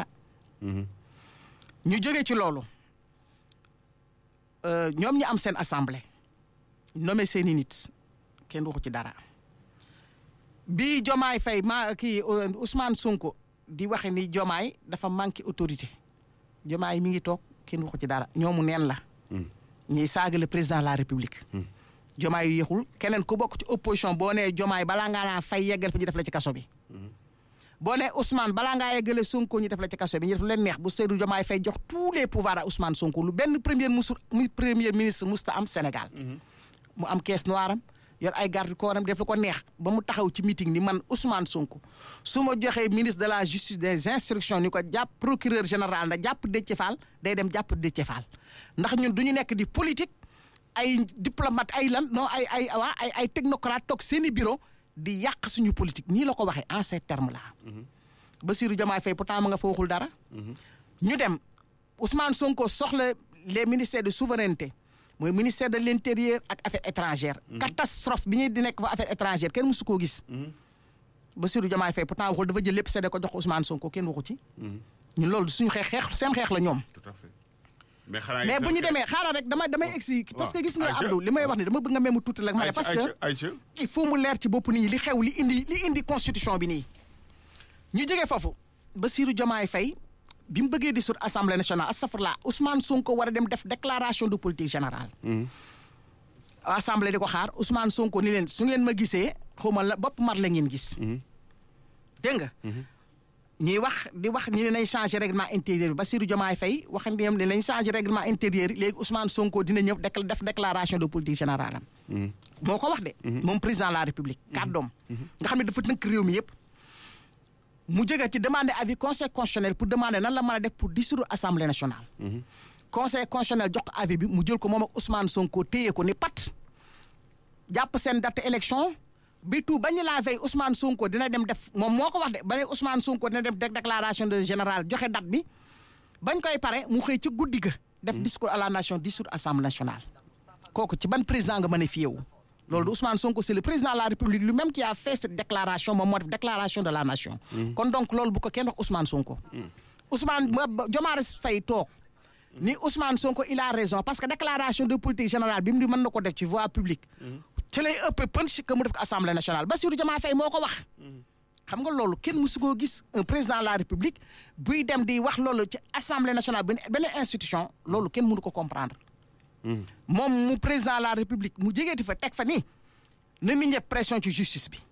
B: ñu jógee ci loolu ñoom ñi am seen assemblée nommé seeni nit kenn waxu ci dara bi Diomaye Faye ma kii Ousmane Sonko di waxe ni Diomaye dafa manqué autorité Diomaye mi ngi toog kenn waxu ci dara ñoomu neen la ñuy saaga le président de la république Diomaye yu yéexul keneen ku bokk ci opposition boo nee Diomaye balaa ngaa naa fay yeggal fa ñu def la ci kaso bi boo nee Ousmane balaa ngaa yeggale Sonko ñu def la ci kaso bi ñu def leen neex bu Seydou Diomaye Faye jox tous les pouvoirs à Ousmane Sonko lu benn premier musul muy premier ministre musta am Sénégal mu am caisse noire am yor ay garde corps am def lu ko neex ba mu taxaw ci meeting ni man Ousmane Sonko su ma joxee ministre de la justice des instructions ni ko jàpp procureur général na jàpp Déthié Fall day dem jàpp Déthié Fall ndax ñun du ñu nekk di politique ay diplomate ay lan non ay ay waa ay ay technocrate toog seeni bureau di yàq suñu politique nii la ko waxee en ces termes là. Bassirou Diomaye Faye pourtant ma nga fa waxul dara. ñu dem Ousmane Sonko soxla les ministères de souveraineté. mooy ministère de l' intérieur ak affaires étrangères. catastrophe bi ñuy di nekk fa affaires étrangères kenn mësu koo gis. Bassirou Diomaye Faye pourtant waxul dafa jël lépp séddee ko jox ko Ousmane Sonko kenn waxu ci. ñun loolu suñu xeex xeex seen xeex la ñoom.
A: tout à fait mais xanaa
B: mais bu ñu demee xaaral rek damay damay egsi parce que gis nga Abdou li may wax ni dama bëgg nga même tuuti la ma ne parce que il faut mu leer ci bopp nit ñi li xew li indi li indi constitution bi nii. ñu jógee foofu Bassirou Diomaye Faye bi mu bëggee dissoudre assemblée nationale astafurlah Ousmane Sonko war a dem def déclaration de politique générale. assemblée di ko xaar Ousmane Sonko ni leen su ngeen ma gisee xaw ma la bopp mar la ngeen gis. dégg nga. ñuy wax di wax ñu ne nañ changer règlement intérieur bi Bassirou Diomaye Faye wax ne nañ changer règlement intérieur léegi Ousmane Sonko dina ñëw def déclaration de politique générale am. moo ko wax de. moom président de la république. kàddoom. nga xam ne dafa tënk réew mi yëpp. mu jóge ci demander avis conseil constitutionnel pour demander nan la mën a def pour dissoudre assemblée nationale. conseil constitutionnel jox ko avis bi mu jël ko moom ak Ousmane Sonko téye ko ni pat jàpp seen date élection bi tout bañu la veille Ousmane Sonko dina dem def moom moo ko wax de ba ne Ousmane Sonko dina dem def déclaration de général joxe date bi bañ koy pare mu xëy ci guddi ga. def discours à la nation dissoudre assemblée nationale. kooku ci ban président nga mën a fiyewu loolu de Ousmane Sonko c'est le président de la République lui-même qui a fait cette déclaration moom moo def déclaration de la nation. kon donc loolu bu ko kenn wax Ousmane Sonko. Ousmane Diomaye Faye toog. ni Ousmane Sonko il a raison parce que déclaration de politique générale bi mu di mën na ko def ci voie publique. ci lay ëpp punch que mu def ko assemblée nationale Bassirou Diomaye Faye moo ko wax. xam nga loolu kenn mësu koo gis un président de la République buy dem di wax loolu ci assemblée nationale benn institution loolu kenn mënu ko comprendre. moom mu président de la république mu jégeeti fa teg fa ni na nit ñi pression ci justice bi.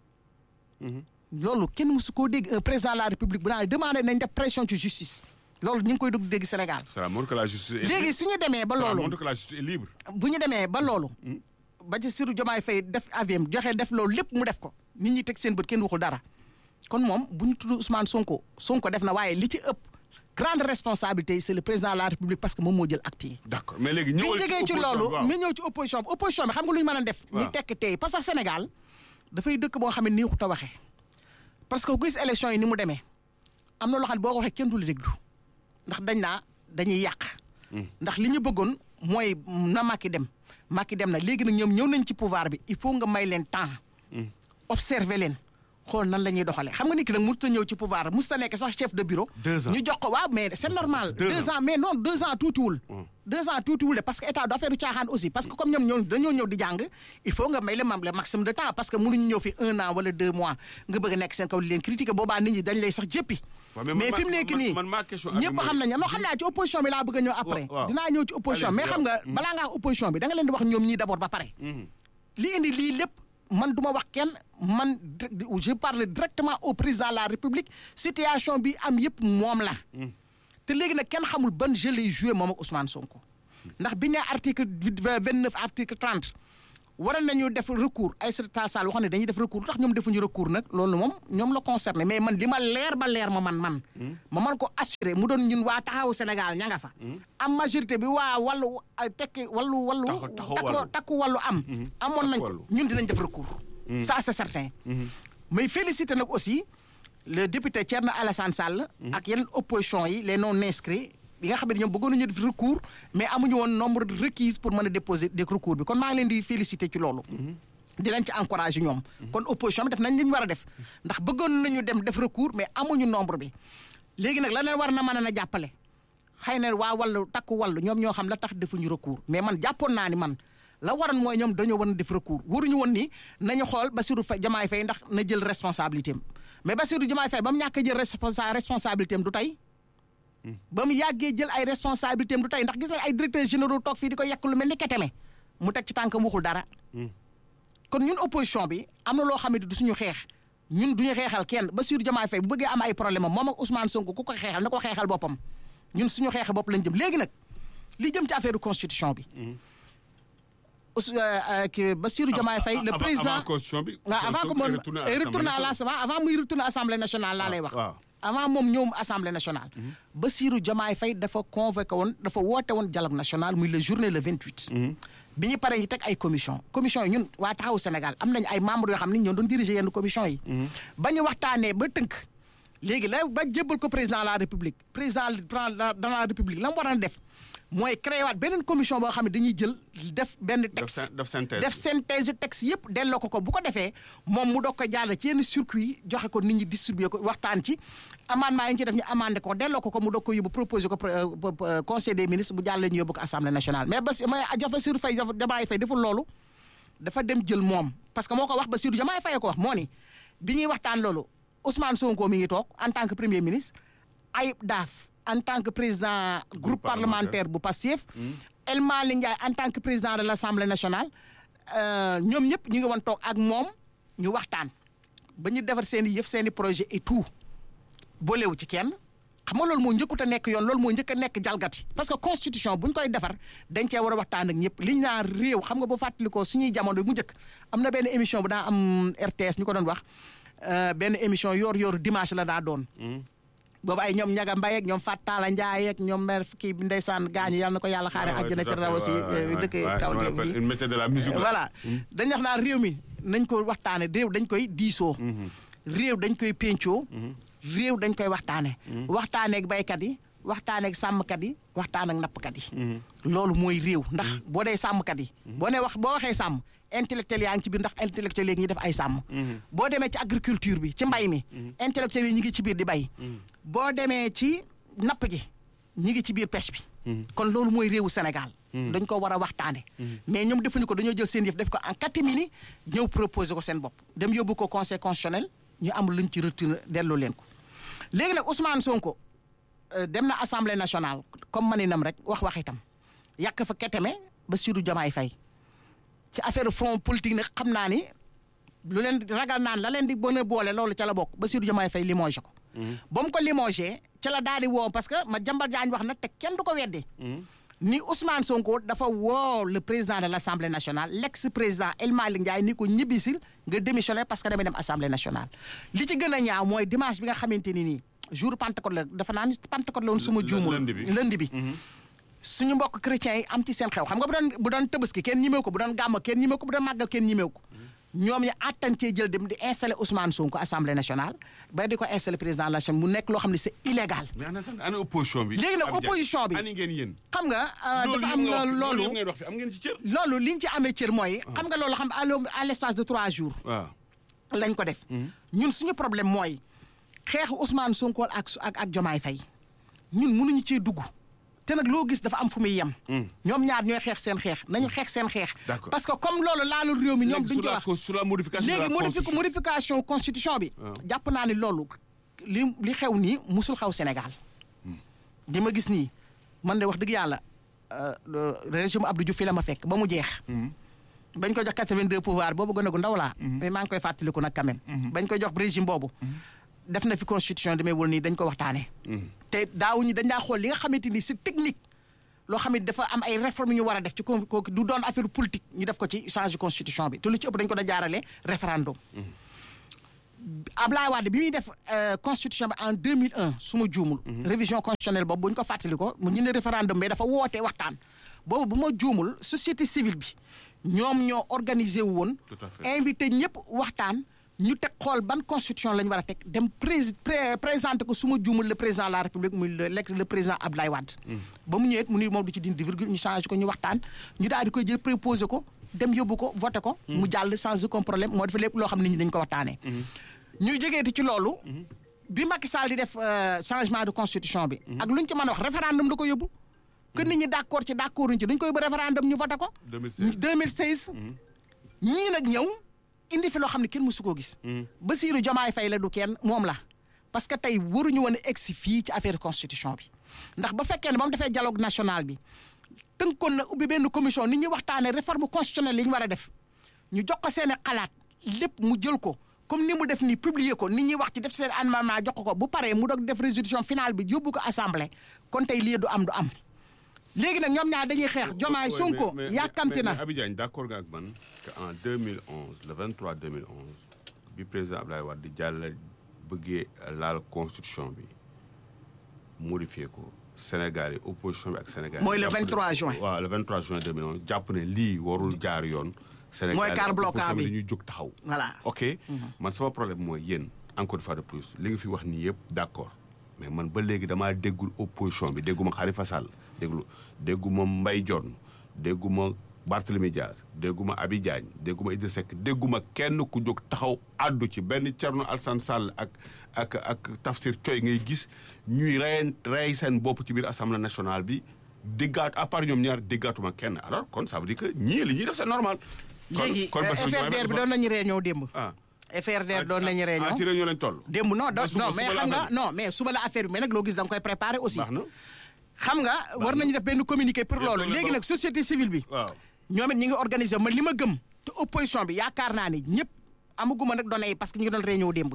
B: loolu kenn mësu koo dégg un président de la république bu naan demandé nañ def pression ci justice. loolu ñu ngi koy dugg dégg Sénégal.
A: ça montre que la justice est
B: léegi su ñu demee ba
A: ça
B: loolu
A: montre que la justice est libre.
B: bu ñu demee ba loolu. ba ci Bassirou Diomaye Faye def aviam joxe def loolu lépp mu def ko nit ñi teg seen bët kenn waxul dara kon moom bu ñu tudd Ousmane Sonko Sonko def na waaye li ci ëpp. grande responsabilité c'est le président de la république parce que moom moo jël acte yi.
A: d'accord mais léegi
B: bi
A: ñëwal
B: ñu jógee ci
A: opposition
B: loolu
A: bi, waaw.
B: ñu ñëw ci opposition bi opposition bi xam nga lu ñu mën a def. ñu
A: waaw.
B: tekk tey parce que Sénégal dafay dëkk boo xam ne neexut a waxee. parce que ku gis élection yi ni mu demee am na loo xam ne boo ko waxee kenn du la déglu ndax dañ naa dañuy yàq. ndax li ñu bëggoon mooy na Macky dem Macky dem na léegi nag ñoom ñëw nañ ci pouvoir bi il faut nga may leen temps. observer leen xool nan la ñuy doxalee xam nga nit ki nag mënut a ñëw ci pouvoir mënut a nekk sax chef de bureau.
A: Deux ans.
B: ñu jox ko waaw mais c'est normal.
A: Deux
B: deux ans mais non deux ans tuutiwul. deux ans tuutiwul de parce que état du affaire du caaxaan aussi parce que comme ñoom ñoo dañoo ñëw di jàng il faut nga may le mam le maximum de temps parce que mënuñu ñëw fi un an wala deux mois nga bëgg a nekk seen kaw di leen critiquer boobaa nit ñi dañ lay sax jéppi
A: waaw, mais
B: mais
A: man-
B: fi mu nekk
A: man-
B: nii
A: man- ma question ak
B: ñëpp
A: mooy-
B: xam nañ non xam naa ci opposition bi laa bëgg a ñëw après
A: waaw.
B: dinaa ñëw ci opposition
A: Allez-y,
B: mais xam nga
A: waaw.
B: balaa ngaa opposition bi da nga leen di wax ñoom ñii d'abord ba pare li indi lii lépp man du ma wax kenn man di- je parle directement au président de la république situation bi am yëpp moom la te léegi nag kenn xamul ban jeu lay joué moom ak Ousmane Sonko ndax bi ne article vingt neuf article trente waroon nañu def recours Aïssata Tall Sall waxoon ne dañuy def recours lu tax ñoom defuñu recours nag loolu moom ñoom la concerné mais man li ma leer ba leer ma man man ma man ko assuré mu doon ñun waa taxawu Sénégal ña nga fa am majorité bi waa wàllu ay tekki wàllu wàllu
A: Taxaw- taxaw
B: takku
A: wàllu.
B: takku wàllu am amoon nañ
A: Takku
B: ko
A: wàllu.
B: ñun dinañ def recours ça c'est certain mais félicité nag aussi le député Thierno Alassane Sall ak yeneen opposition yi les non inscrits yi nga xam ne ñoom bëggoon nañu def recours mais amuñu woon nombre de requis pour mën a déposer des recours bi kon maa ngi leen di félicité ci loolu di leen ci encouragé ñoom kon opposition bi def nañ li ñu war a def ndax bëggoon nañu dem def recours mais amuñu nombre bi léegi nag la leen war na mën a na jàppale xëy na waa wàllu takku wàllu ñoom ñoo xam la tax defuñu recours mais man jàppoon naa ni man la waroon mooy ñoom dañoo war a def recours waruñu woon ni nañu xool Bassirou Faye Diomaye Faye ndax na jël responsabilité am mais Bassirou Diomaye Faye ba mu ñàkk a jël responsa responsabilité am du tey ba mu yàggee jël ay responsabilité am du tey ndax gis nañ ay directeurs généraux toog fii di ko yekk lu mel ni keteme mu teg ci tànkam waxul dara kon ñun opposition bi am na loo xam ne du suñu xeex ñun duñu xeexal kenn Bassirou Diomaye Faye bu bëggee am ay problème am moom ak Ousmane Sonko ku ko xeexal na ko xeexal boppam ñun suñu xeexe bopp lañ jëm léegi nag li jëm ci affaire constitution bi Ous ki Bassirou Diomaye Faye le
A: Avant-
B: président
A: avant constitution bi
B: waaw avant que
A: Sonko
B: moom
A: est retourné à
B: retourné à
A: l'Assemblée
B: l'Assemblée avant muy retourné assemblée nationale laa lay wax
A: waaw.
B: avant moom ñëwum assemblée nationale Bassirou Diomaye Faye dafa convoqué woon dafa woote woon dialogue national muy le journée le 28 bi ñu paree ñu teg ay commission commission yi ñun waa taxawu Sénégal am nañu ay membres yoo xam ne ñoo doon diriger yenn commission yi ba ñu waxtaanee ba tënk léegi la ba jébbal ko président de la république président de la de la république la mu war a def mooy créé waat beneen commission boo xam ne dañuy jël def benn texte
A: syn- def synthèse
B: def
A: bi.
B: synthèse texte yëpp delloo ko ko bu ko defee moom mu doog ko jàll ci yenn circuit joxe ko nit ñi distribuer ko waxtaan ci amendement yi ñu ci def ñu amandé ko delloo ko ko mu doog ko yóbbu proposé ko euh, euh, conseil des ministres bu jàllee ñu yóbbu ko assemblée nationale mais bas mais Bassirou Faye Diomaye Faye deful loolu dafa dem jël moom parce que moo ko wax Bassirou Diomaye Faye ko wax moo ni bi ñuy waxtaan loolu Ousmane Sonko mi ngi toog en tant que premier ministre Ayib Daaf en tant que président groupe parlementaire bu Pastef El Malick Ndiaye en tant que président de l'Assemblée nationale euh, ñoom ñëpp ñu ngi woon toog ak moom ñu waxtaan ba ñu defar seen i yëf seen i projet et tout boolewu ci kenn xam nga loolu moo njëkkut a nekk yoon loolu moo njëkk a nekk jalgati parce que constitution bu ñu koy defar dañ cee war a waxtaan ak ñëpp liñ naa réew xam nga boo fàttalikoo suñuy jamono mu njëkk am na benn émission bu daa am RTS ñu ko doon wax euh, benn émission yoor yooru dimanche la daa doon boobu ay ñoom ñaga mbay ak ñoom Fattala Ndiaye ak ñoom mère kii bi ndeysaan gaañu yàlla na ko yàlla xaare
A: Ouais,
B: àjjana
A: tout à
B: fi
A: fait,
B: raw aussi
A: ouais, ouais, ouais.
B: dëkk
A: Ouais,
B: kaw
A: je me
B: dégg
A: rappelle,
B: bi
A: il mettait de la musique là.
B: voilà dañ wax naa réew mi nañ ko waxtaane réew dañ koy diisoo réew dañ koy péncoo réew dañ koy waxtaane waxtaaneeg baykat yi waxtaaneeg sàmmkat yi waxtaan ak nappkat yi loolu mooy réew ndax boo dee sàmmkat yi boo ne wax boo waxee sàmm intellectuel yaa ngi ci biir ndax intellectuel yi ñi def ay sàmm boo demee ci agriculture bi ci mbay mi intellectuel yi ñi ngi ci biir di bay boo demee ci napp gi ñi ngi ci biir pêche bi kon loolu mooy réewu Sénégal dañ ko war a waxtaane mais ñoom defuñu ko dañoo jël seen yëf def ko en catimini ñëw proposé ko seen bopp dem yóbbu ko conseil constitutionnel ñu am luñ ci retourné delloo leen ko léegi nag Ousmane Sonko euh, dem na assemblée nationale comme maninam rek wax wax itam yàq fa keteme Bassirou Diomaye Faye ci affaire front politique nag xam naa ni lu leen ragal naan la leen di bën a boole loolu ca la bokk Bassirou Diomaye Faye limogé ko ba mu ko limogé ca la daal di woo parce que ma jambal jaañ wax nag te kenn du ko weddi ni Ousmane Sonko dafa woo le président de l' assemblée nationale l' ex président El Malick Ndiaye ni ko ñibbisil nga démissionné parce que damay dem assemblée nationale. li ci gën a ñaaw mooy dimanche bi nga xamante ni nii jour Pentecôte la dafa naa ni Pentecôte la woon suma
A: L-
B: juumul
A: lundi bi.
B: lundi bi. suñu mbokk chrétiens yi am ci seen xew xam nga bu doon bu doon tëbaski kenn ñimew ko bu doon gàmmo kenn ñimew ko bu doon màggal kenn ñimew ko ñoom ñu àttan cee jël dem di installé Ousmane Sonko assemblée nationale ba di ko installé président de la Chambre mu nekk loo xam ne c'est illégal.
A: mais en attendant ana opposition bi.
B: Léegi nag
A: Abdou Diagne,
B: opposition bi.
A: ani ngeen yéen.
B: xam nga euh,
A: loolu
B: dafa am
A: yëpp nga wax fi-
B: loolu
A: yëpp ngeen wax fi am ngeen ci cër.
B: loolu li ñu ci amee cër mooy. xam nga loolu xam à l' à l' espace de trois jours.
A: waaw.
B: lañ ko def. ñun suñu problème mooy xeexu Ousmane Sonko ak su- ak ak Jomaay Faye ñun mënuñu cee dugg te nag loo gis dafa am fu muy yem. ñoom ñaar ñooy xeex seen xeex nañu xeex seen xeex.
A: D'accord.
B: parce que comme loolu laalul réew mi ñoom
A: léegi
B: duñ
A: sur
B: ci
A: la
B: wax.
A: cons- sur la modification de la
B: léegi modifi
A: constitution
B: modification constitution bi. jàpp naa ni loolu li li xew nii musul xew Sénégal. li ma gis nii man de wax dëgg yàlla euh, le régime Abdou Diouf fi la ma fekk ba mu jeex. bañ ko jox 82 pouvoir boobu gën a gu ndaw laa. mais maa ngi koy fàttaliku nag quand même. bañ ko jox régime boobu. def na fi constitution demeewul nii dañ ko waxtaanee. te daawuñu dañ daa xool li nga xamante ni c'est technique. loo xam ne dafa am ay réformes yu ñu war a def ci ko kooku du doon affaire politique ñu def ko ci change constitution bi te lu ci ëpp dañ ko da jaarale référendum. Ablaye Wade bi muy def euh, constitution bi en 2001 su ma juumul. révision constitutionnelle boobu bu ñu ko fàttali ko mu ñu ne référendum mais dafa woote waxtaan. boobu bu ma juumul société civile bi ñoom ñoo organisé wu woon.
A: Tout à fait.
B: invité ñëpp waxtaan ñu teg xool ban constitution la ñu war a teg dem prés pré présenté ko su ma juumul le président de la république muy le l'ex le président Abdoulaye Wade. ba mu ñëwee mu ni moom du ci dindi virgule ñu changé ko ñu waxtaan ñu daal di koy jël préposé ko dem yóbbu ko voté ko. mu jàll sans aucun problème moo dafa lépp loo xam ne nit ñi dañ ko waxtaanee. ñuy jógeeti ci loolu. bi Macky Sall di def euh, changement de constitution bi. ak lu ñu ci mën a wax référendum da ko yóbbu. que nit ñi d' accord ci d' accord ci dañ koy yóbbu référendum ñu voté ko.
A: 2016.
B: 2016. ñii nag ñëw indi fi loo xam ne kenn mësu koo gis. Bassirou Diomaye Faye la du kenn moom la. parce que tey waruñu woon a egsi fii ci affaire constitution bi ndax ba fekkee ne ba mu defee dialogue national bi tënkoon na ubbi benn commission nit ñi waxtaanee réforme constitutionnelle yi ñu war a def ñu jox ko seen i xalaat lépp mu jël ko comme ni mu def nii publier ko nit ñi wax ci def seen amendement jox ko ko bu paree mu doog def résolution finale bi yóbbu ko assemblée kon tey lii du am du am léegi nag ñoom ñaar dañuy xeex Diomaye
A: Ouais,
B: Sonko
A: mais- mais-
B: yàkkamti
A: mais-
B: na
A: mais Abi Diagne d'accord nga ak man que en 2011 le 23 2011 bi président Abdoulaye Wade di jàll bëggee laal constitution bi modifié ko Sénégal yi opposition bi ak Sénégal yi
B: Mooy le
A: jàpp ne-
B: 23 juin.
A: waaw le 23 juin 2011 jàpp ne lii warul jaar yoon. Sénégal
B: Mooy
A: yi
B: quart bloquant
A: opposition
B: bi.
A: dañuy jóg taxaw.
B: voilà
A: ok man sama problème mooy yéen encore une fois de plus li nga fi wax nii yëpp d'accord mais man ba léegi damaa déggul opposition bi dégguma Khalifa Sall déglu dégguma Mbaye Dione dégguma Barthélemy Diaz dégguma Abi Diagne dégguma Idrissa Seck dégguma kenn ku jóg taxaw àddu ci benn Thierno Alassane Sall ak ak ak Tafsir Thioye ngay gis ñuy rey rey seen bopp ci biir assemblée nationale bi déggaat à part ñoom ñaar déggaatuma kenn alors kon ça veut dire que ñii li ñuy def c'est normal. kon
B: léegi
A: kon Bassirou Diomaye
B: FRDR bi
A: Faye
B: doon nañu réunion démb
A: ah
B: FRDR doon nañu réunion
A: ah ci réunion lañ toll.
B: démb non
A: ba
B: do-
A: suba-
B: non mais
A: suba la
B: xam nga
A: affaire bi.
B: non mais suba la affaire bi mais nag loo gis da nga koy préparer aussi
A: baax na
B: xam nga war nañu def benn communiqué pour
A: Bien
B: loolu
A: sûr,
B: léegi
A: ba-
B: nag société civile bi
A: waaw.
B: ñoom it ñi ngi organiser man li ma gëm te opposition bi yaakaar naa ni ñëpp amaguma nag données yi parce que ñu ngi doon réunion démb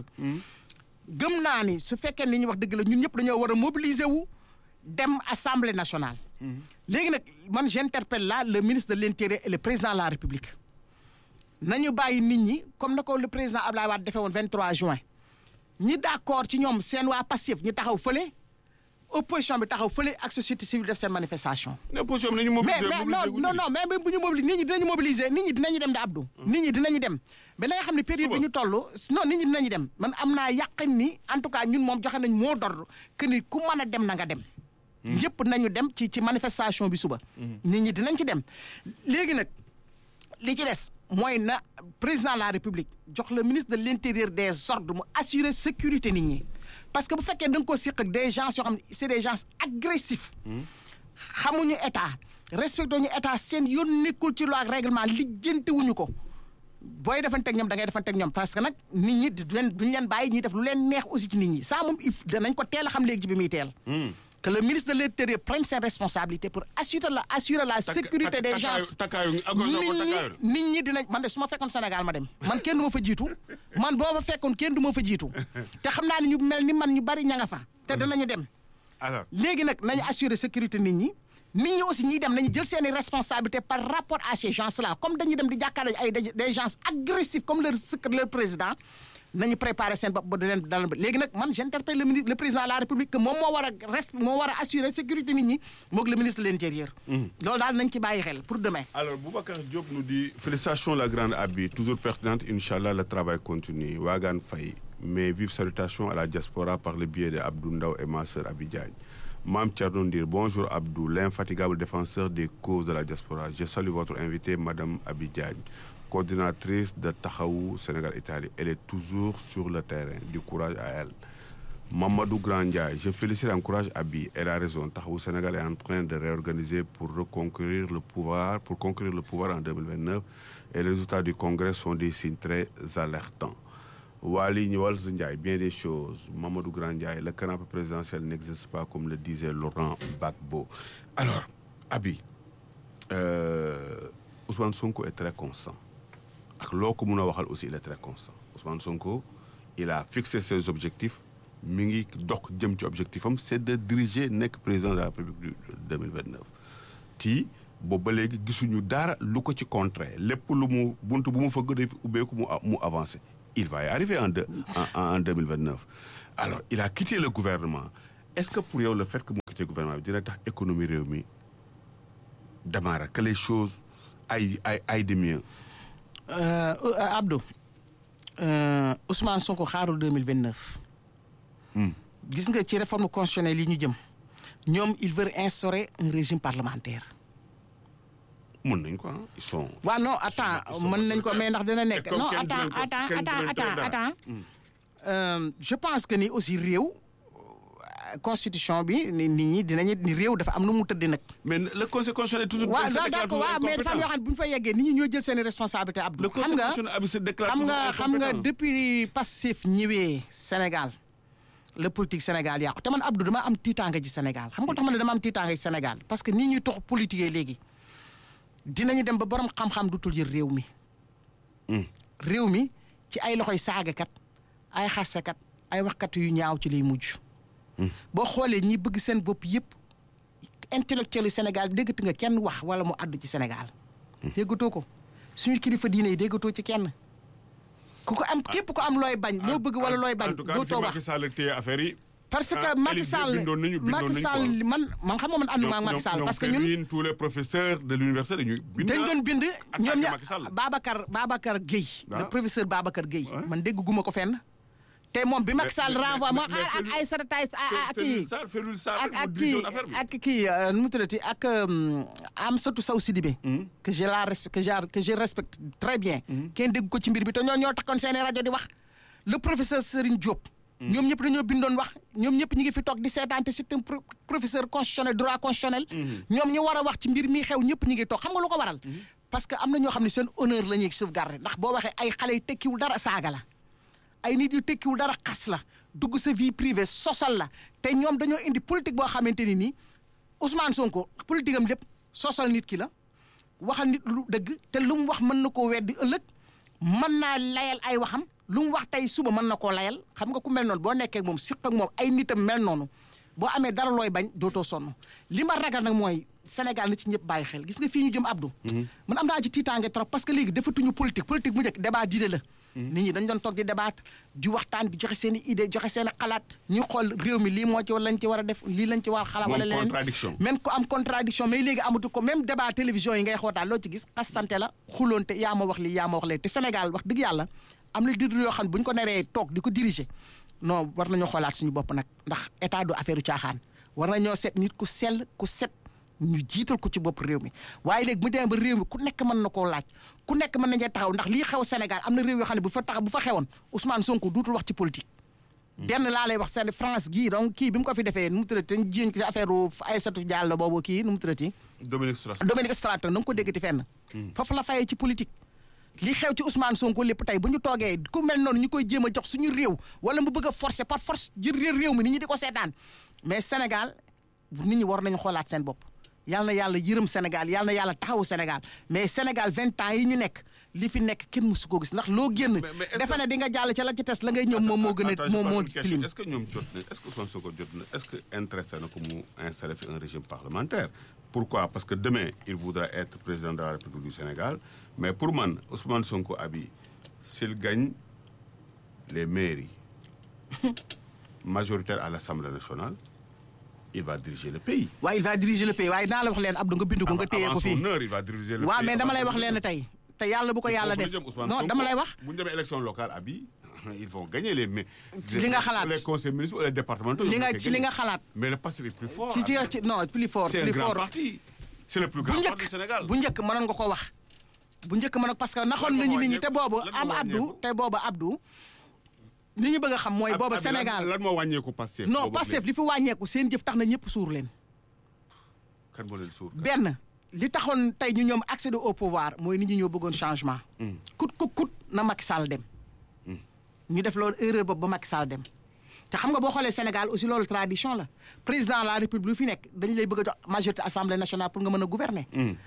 B: gëm naa ni su fekkee ni ñu wax dëgg la ñun ñëpp dañoo war a mobiliser wu dem assemblée nationale léegi nag man j'interpelle là le ministre de l'intérieur et le président de la république nañu bàyyi nit ñi comme na ko le président Abdoulaye Wade defee woon 23 juin ñi d'accord ci ñoom seen waa Pastef ñu taxaw fële opposition bi taxaw fële ak société civile def seen manifestation
A: ne position bi nañu
B: mais
A: mobiliser
B: mais
A: mobiliser
B: non
A: gu
B: non
A: ñu.
B: non mais bu ñu mobiliser nit ñi dinañu mobiliser nit ñi dinañu dem de Abdou. nit ñi dinañu dem mais da nga xam ne période
A: Suba.
B: bi ñu toll non nit ñi dinañu dem man am naa yàqin ni en tout cas ñun moom joxe nañ moo dor que ni ku mën a dem na nga dem. ñëpp nañu dem ci ci manifestation bi suba. nit ñi dinañ ci dem léegi nag li ci des mooy na président de la république jox le ministre de l'intérieur des ordres mu assurer sécurité nit ñi parce que bu fekkee da nga ko siq ak des gens yoo xam ne c'est des gens agressifs. xamuñu état respecté ñu état seen yoon nekkul ci loi ak règlement lijjanti wuñu ko booy defanteeg ñoom da ngay defanteeg ñoom parce que nag nit ñi du leen duñu leen bàyyi ñuy def lu leen neex aussi ci nit ñi ça moom il faut danañ ko teel a xam léegi ci bi muy teel. que le ministre de l'intérieur prenne ses responsabilités pour assurer la assurer la sécurité des gens.
A: takkaayu ak
B: nit
A: takkaayu
B: ñi nit ñi dinañ man de su ma fekkoon Sénégal ma dem man kenn du ma fa jiitu man boo ma fekkoon kenn du ma fa jiitu te xam naa ne ñu mel ni man ñu bari ña nga fa te danañu dem.
A: alors
B: léegi nag nañu assurer sécurité nit ñi nit ñi aussi ñiy dem nañu jël seeni responsabilités par rapport à ces gens là comme dañuy dem di jàkkaarloo ay des gens agressifs comme leur secré- leur président nañu préparer seen bopp ba du leen dal léegi nag man j'interpelle le ministre le président de la république que moom moo war a res moo war a assurer sécurité nit ñi moog le ministre de l'intérieur. loolu daal nañ ci bàyyi xel pour demain.
A: alors Boubacar Diop nous dit félicitations la grande Abi toujours pertinente Inch'Allah le travail continue Wagan Faye mes vives salutations à la diaspora par le biais de Abdou Ndaw et ma sœur Abi Diagne Mam Thierno Ndir bonjour Abdou l'infatigable défenseur des causes de la diaspora je salue votre invitée Madame Abi Diagne coordinatrice de Taxawu Sénégal Italie elle est toujours sur le terrain du courage à elle Mamadou Grandiaye, je félicite et encourage Abi. Elle a raison. Tahaou Sénégal est en train de réorganiser pour reconquérir le pouvoir, pour conquérir le pouvoir en 2029. Et les résultats du Congrès sont des signes très alertants. Wali Niwal Ndiaye, bien des choses. Mamadou Grandiaye, le canapé présidentiel n'existe pas comme le disait Laurent Gbagbo. Alors, Abi, euh, Ousmane Sonko est très constant. Ak loko muna waxal aussi il est très constant. Ousmane Sonko, il a fixé ses objectifs. mi ngi dox jëm ci objectif am c'est de diriger nekk président de la République du 2029 tii boobu ba léegi gisuñu dara lu ko ci contraire lépp lu mu bunt bu mu fëgg day ubbeeku mu mu avancé il va y arriver en deux en en 2029 alors il a quitté le gouvernement est-ce que pour yow le fait que mu quitté gouvernement bi dina tax économie réew mi démarrer que les choses aillent aillent aillent de mieux
B: Euh, euh, Abdou euh, Ousmane Sonko xaarul 2029 gis nga ci réforme constitutionnelle yi ñu jëm ñoom ils veulent instaurer un régime parlementaire
A: mën nañ ko ah ils sont
B: waaw non attends mën nañ ko mais ndax dina nekk
A: comme
B: non
A: kenn
B: attends
A: du leen ko-
B: attends
A: kenn du leen
B: attends
A: tere dara.
B: attends Euh, je pense que ni aussi réew euh, constitution bi ni nit ñi dinañu ni réew dafa am nu mu tëdd nag
A: mais le conseil constitutionnel est toujours
B: waaw
A: se
B: non
A: déclare
B: d'accord
A: toujours
B: waaw mais dafa am yoo
A: incompétent.
B: xam ne bu ñu fa yeggee nit ñi ñoo jël seen i responsabilité Abdou
A: le
B: xam
A: conseil
B: nga
A: constitutionnel abi se déclare
B: xam nga
A: toujours
B: xam nga
A: incompétent.
B: depuis Pastef ñëwee Sénégal le politique Sénégal yàqu te man Abdou dama am tiitaanga ci Sénégal xam nga tax ma ne dama am tiitaanga ci Sénégal parce que nii ñuy tox politique léegi dinañu dem ba borom xam-xam dutul yër réew mi réew mi ci ay loxoy saagakat ay xasekat ay waxkat yu ñaaw ci lay mujj boo xoolee ñi bëgg seen bopp yëpp intellectuel yi Sénégal bi déggatu nga kenn wax wala mu àddu ci Sénégal déggatoo ko suñu kilifa diine yi déggatoo ci kenn ku ko am képp ko am looy bañ loo bëgg wala looy bañ
A: en tout cas
B: dootoo
A: fi
B: wax
A: Macky Sall téye affaire yi.
B: parce que
A: ah,
B: Macky
A: Élysée
B: Sall
A: bindoon nañu bindoon
B: Macky
A: nañu
B: Sall
A: quoi.
B: man man xam nga man ànduma ak
A: ñoom-
B: Macky Sall
A: ñoom
B: parce que ñun
A: Kevin, tous les professeurs de l'université dañuy bind.
B: dañ doon bind
A: attaqué
B: ñoom ña
A: Macky Sall.
B: Babacar Babacar Gueye le
A: Ah.
B: professeur Babacar Gueye
A: Ouais.
B: man dégg guma ko fenn te moom bi Macky Sall
A: mais-
B: renvoie
A: mais-
B: moo
A: mais
B: ak
A: Félix-
B: ay sarataay ak
A: Ferrul
B: kii
A: Sarr Ferrul Sarr
B: ak
A: moo
B: ak
A: dirigé
B: kii
A: woon affaire bi.
B: ak kii euh, nu mu tuddati ak euh, Amsatou Sow Sidibé que je la respecte que je que je respecte très bien kenn dégg ko ci mbir bi te ñoo ñoo takkoon seen i rajo di wax le professeur Serigne Diop ñoom ñëpp dañoo bindoon wax ñoom ñëpp ñu ngi fi toog di seetaan te c'est un pro- professeur constitutionnel droit constitutionnel ñoom ñu war a wax ci mbir mi xew ñëpp ñu ngi toog xam nga lu ko waral parce que am na ñoo xam ne seen honneur la ñuy sauvegarder ndax boo waxee ay xale yu tekkiwul dara saaga la ay nit yu tekkiwul dara xas la dugg sa vie privée sosal la te ñoom dañoo indi politique boo xamante ni nii Ousmane Sonko politique am lépp sosal nit ki la waxal nit lu dëgg te lu mu wax mën na koo weddi ëllëg mën naa layal ay waxam lu mu wax tey suba mën na koo layal xam nga ku mel noonu boo nekkee ak moom siq ak moom ay nitam mel noonu boo amee dara looy bañ dootoo sonn li ma ragal nag mooy Sénégal na ci ñëpp bàyyi xel gis nga fii ñu jëm Abdou. man am naa ci tiitaange trop parce que léegi defatuñu politique politique mu njëkk débat d'idée la. nit ñi dañ doon toog di débattre di waxtaan di joxe seen i idée joxe seen i xalaat ñu xool réew mi lii moo ci lañ ci war a def lii lañ ci war a xalaat.
A: Moom
B: wala leneen
A: contradiction.
B: même ko am contradiction mais léegi amatu ko même débat télévision yi ngay xootaan loo ci gis xasante la xuloonte yaa ma wax lii yaa ma wax lee te Sénégal wax dëgg yàlla am na leader yoo xam ne bu ñu ko neree toog di ko diriger non war nañoo xoolaat suñu bopp nag ndax état du affaire u caaxaan war nañoo seet nit ku sell ku set ñu jiital ko ci bopp réew mi waaye léegi mu demee ba réew mi ku nekk mën na koo laaj ku nekk mën nañu taxaw ndax lii xew Sénégal am na réew yoo xam ne bu fa tax bu fa xewoon Ousmane Sonko duutul wax ci politique. benn laa lay wax seen France gii donc kii bi mu ko fi defee nu mu tuddati te ñu jiiñ ko ci affaire Aïssatou Diallo boobu kii nu mu tuddati
A: Dominique Strauss.
B: Dominique Strauss na nga ko déggati fenn. foofu la fayee ci politique. li xew ci Ousmane Sonko lépp tey bu ñu toogee ku mel noonu ñu koy jéem a jox suñu réew wala mu bëgg a forcer par force jël réew mi nit ñi di ko seetaan mais Sénégal nit ñi war nañu xoolaat seen bopp. yal na yàlla yërëm Sénégal yal na yàlla taxawu Sénégal mais Sénégal vingt ans yi ñu nekk li fi nekk kenn mësu ko gis ndax loo génn.
A: Mais- mais est-ce
B: defe
A: que-
B: ne di nga jàll ca la ci tes la ngay ñëw moom moo gën
A: Attends,
B: a
A: je
B: moom
A: pose
B: moo
A: une question.
B: tilim.
A: Est-ce que ñoom jot na est-ce que Ousmane Sonko jot na est-ce que intéressé na ko mu installer fi un régime parlementaire pourquoi parce que demain il voudra être président de la République du Sénégal mais pour man Ousmane Sonko abi s'il gagne les mairies majoritaires à l'Assemblée nationale il va diriger le pays
B: waaye il va diriger le pays waaye naa la wax leen Abdou nga bindu ko nga téye
A: avant
B: ko fii.
A: son heure il va diriger le
B: waaw
A: pays
B: mais dama lay
A: avant
B: wax
A: son
B: leen
A: heure.
B: tey te yàlla bu ko yàlla
A: Foofu la
B: def
A: jëm Ousmane
B: non
A: Sonko.
B: dama lay wax.
A: bu ñu demee élection locale abi ils vont gagner les mais
B: Li nga xalaat.
A: les conseils municipaux et les départementaux
B: li
A: ils
B: nga
A: vont
B: ci li
A: gagner.
B: nga xalaat.
A: mais le passé est plus fort
B: ci ci
A: Abi.
B: ci non plus fort
A: c'est un
B: plus
A: grand
B: fort
A: parti c'est le plus
B: bu
A: grand parti du
B: njëkk
A: Sénégal
B: bu njëkk mënoon nga ko wax bu njëkk mënoon parce que naxoon
A: Lan moo
B: nañu nit ñi te
A: wàññeeku?
B: boobu
A: Lan moo
B: am Abdou
A: wàññeeku?
B: te boobu Abdou li ñu bëgg a xam mooy
A: Ab-
B: booba
A: Abi, lan-
B: Sénégal
A: lan moo wàññeeku Pastef.
B: non
A: boobu
B: Pastef
A: léegi?
B: li fi wàññeeku seen jëf tax na ñëpp suur leen
A: kan moo leen suur.
B: benn li taxoon tey ñu ñoom accéder au pouvoir mooy nit ñi ñoo bëggoon changement kut kut kut na Macky Sall dem ñu def loolu erreur boobu ba Macky Sall dem te xam nga boo xoolee Sénégal aussi loolu tradition la président de la république fi nekk dañu lay bëgg a jox majorité assemblée nationale pour nga mën a gouverner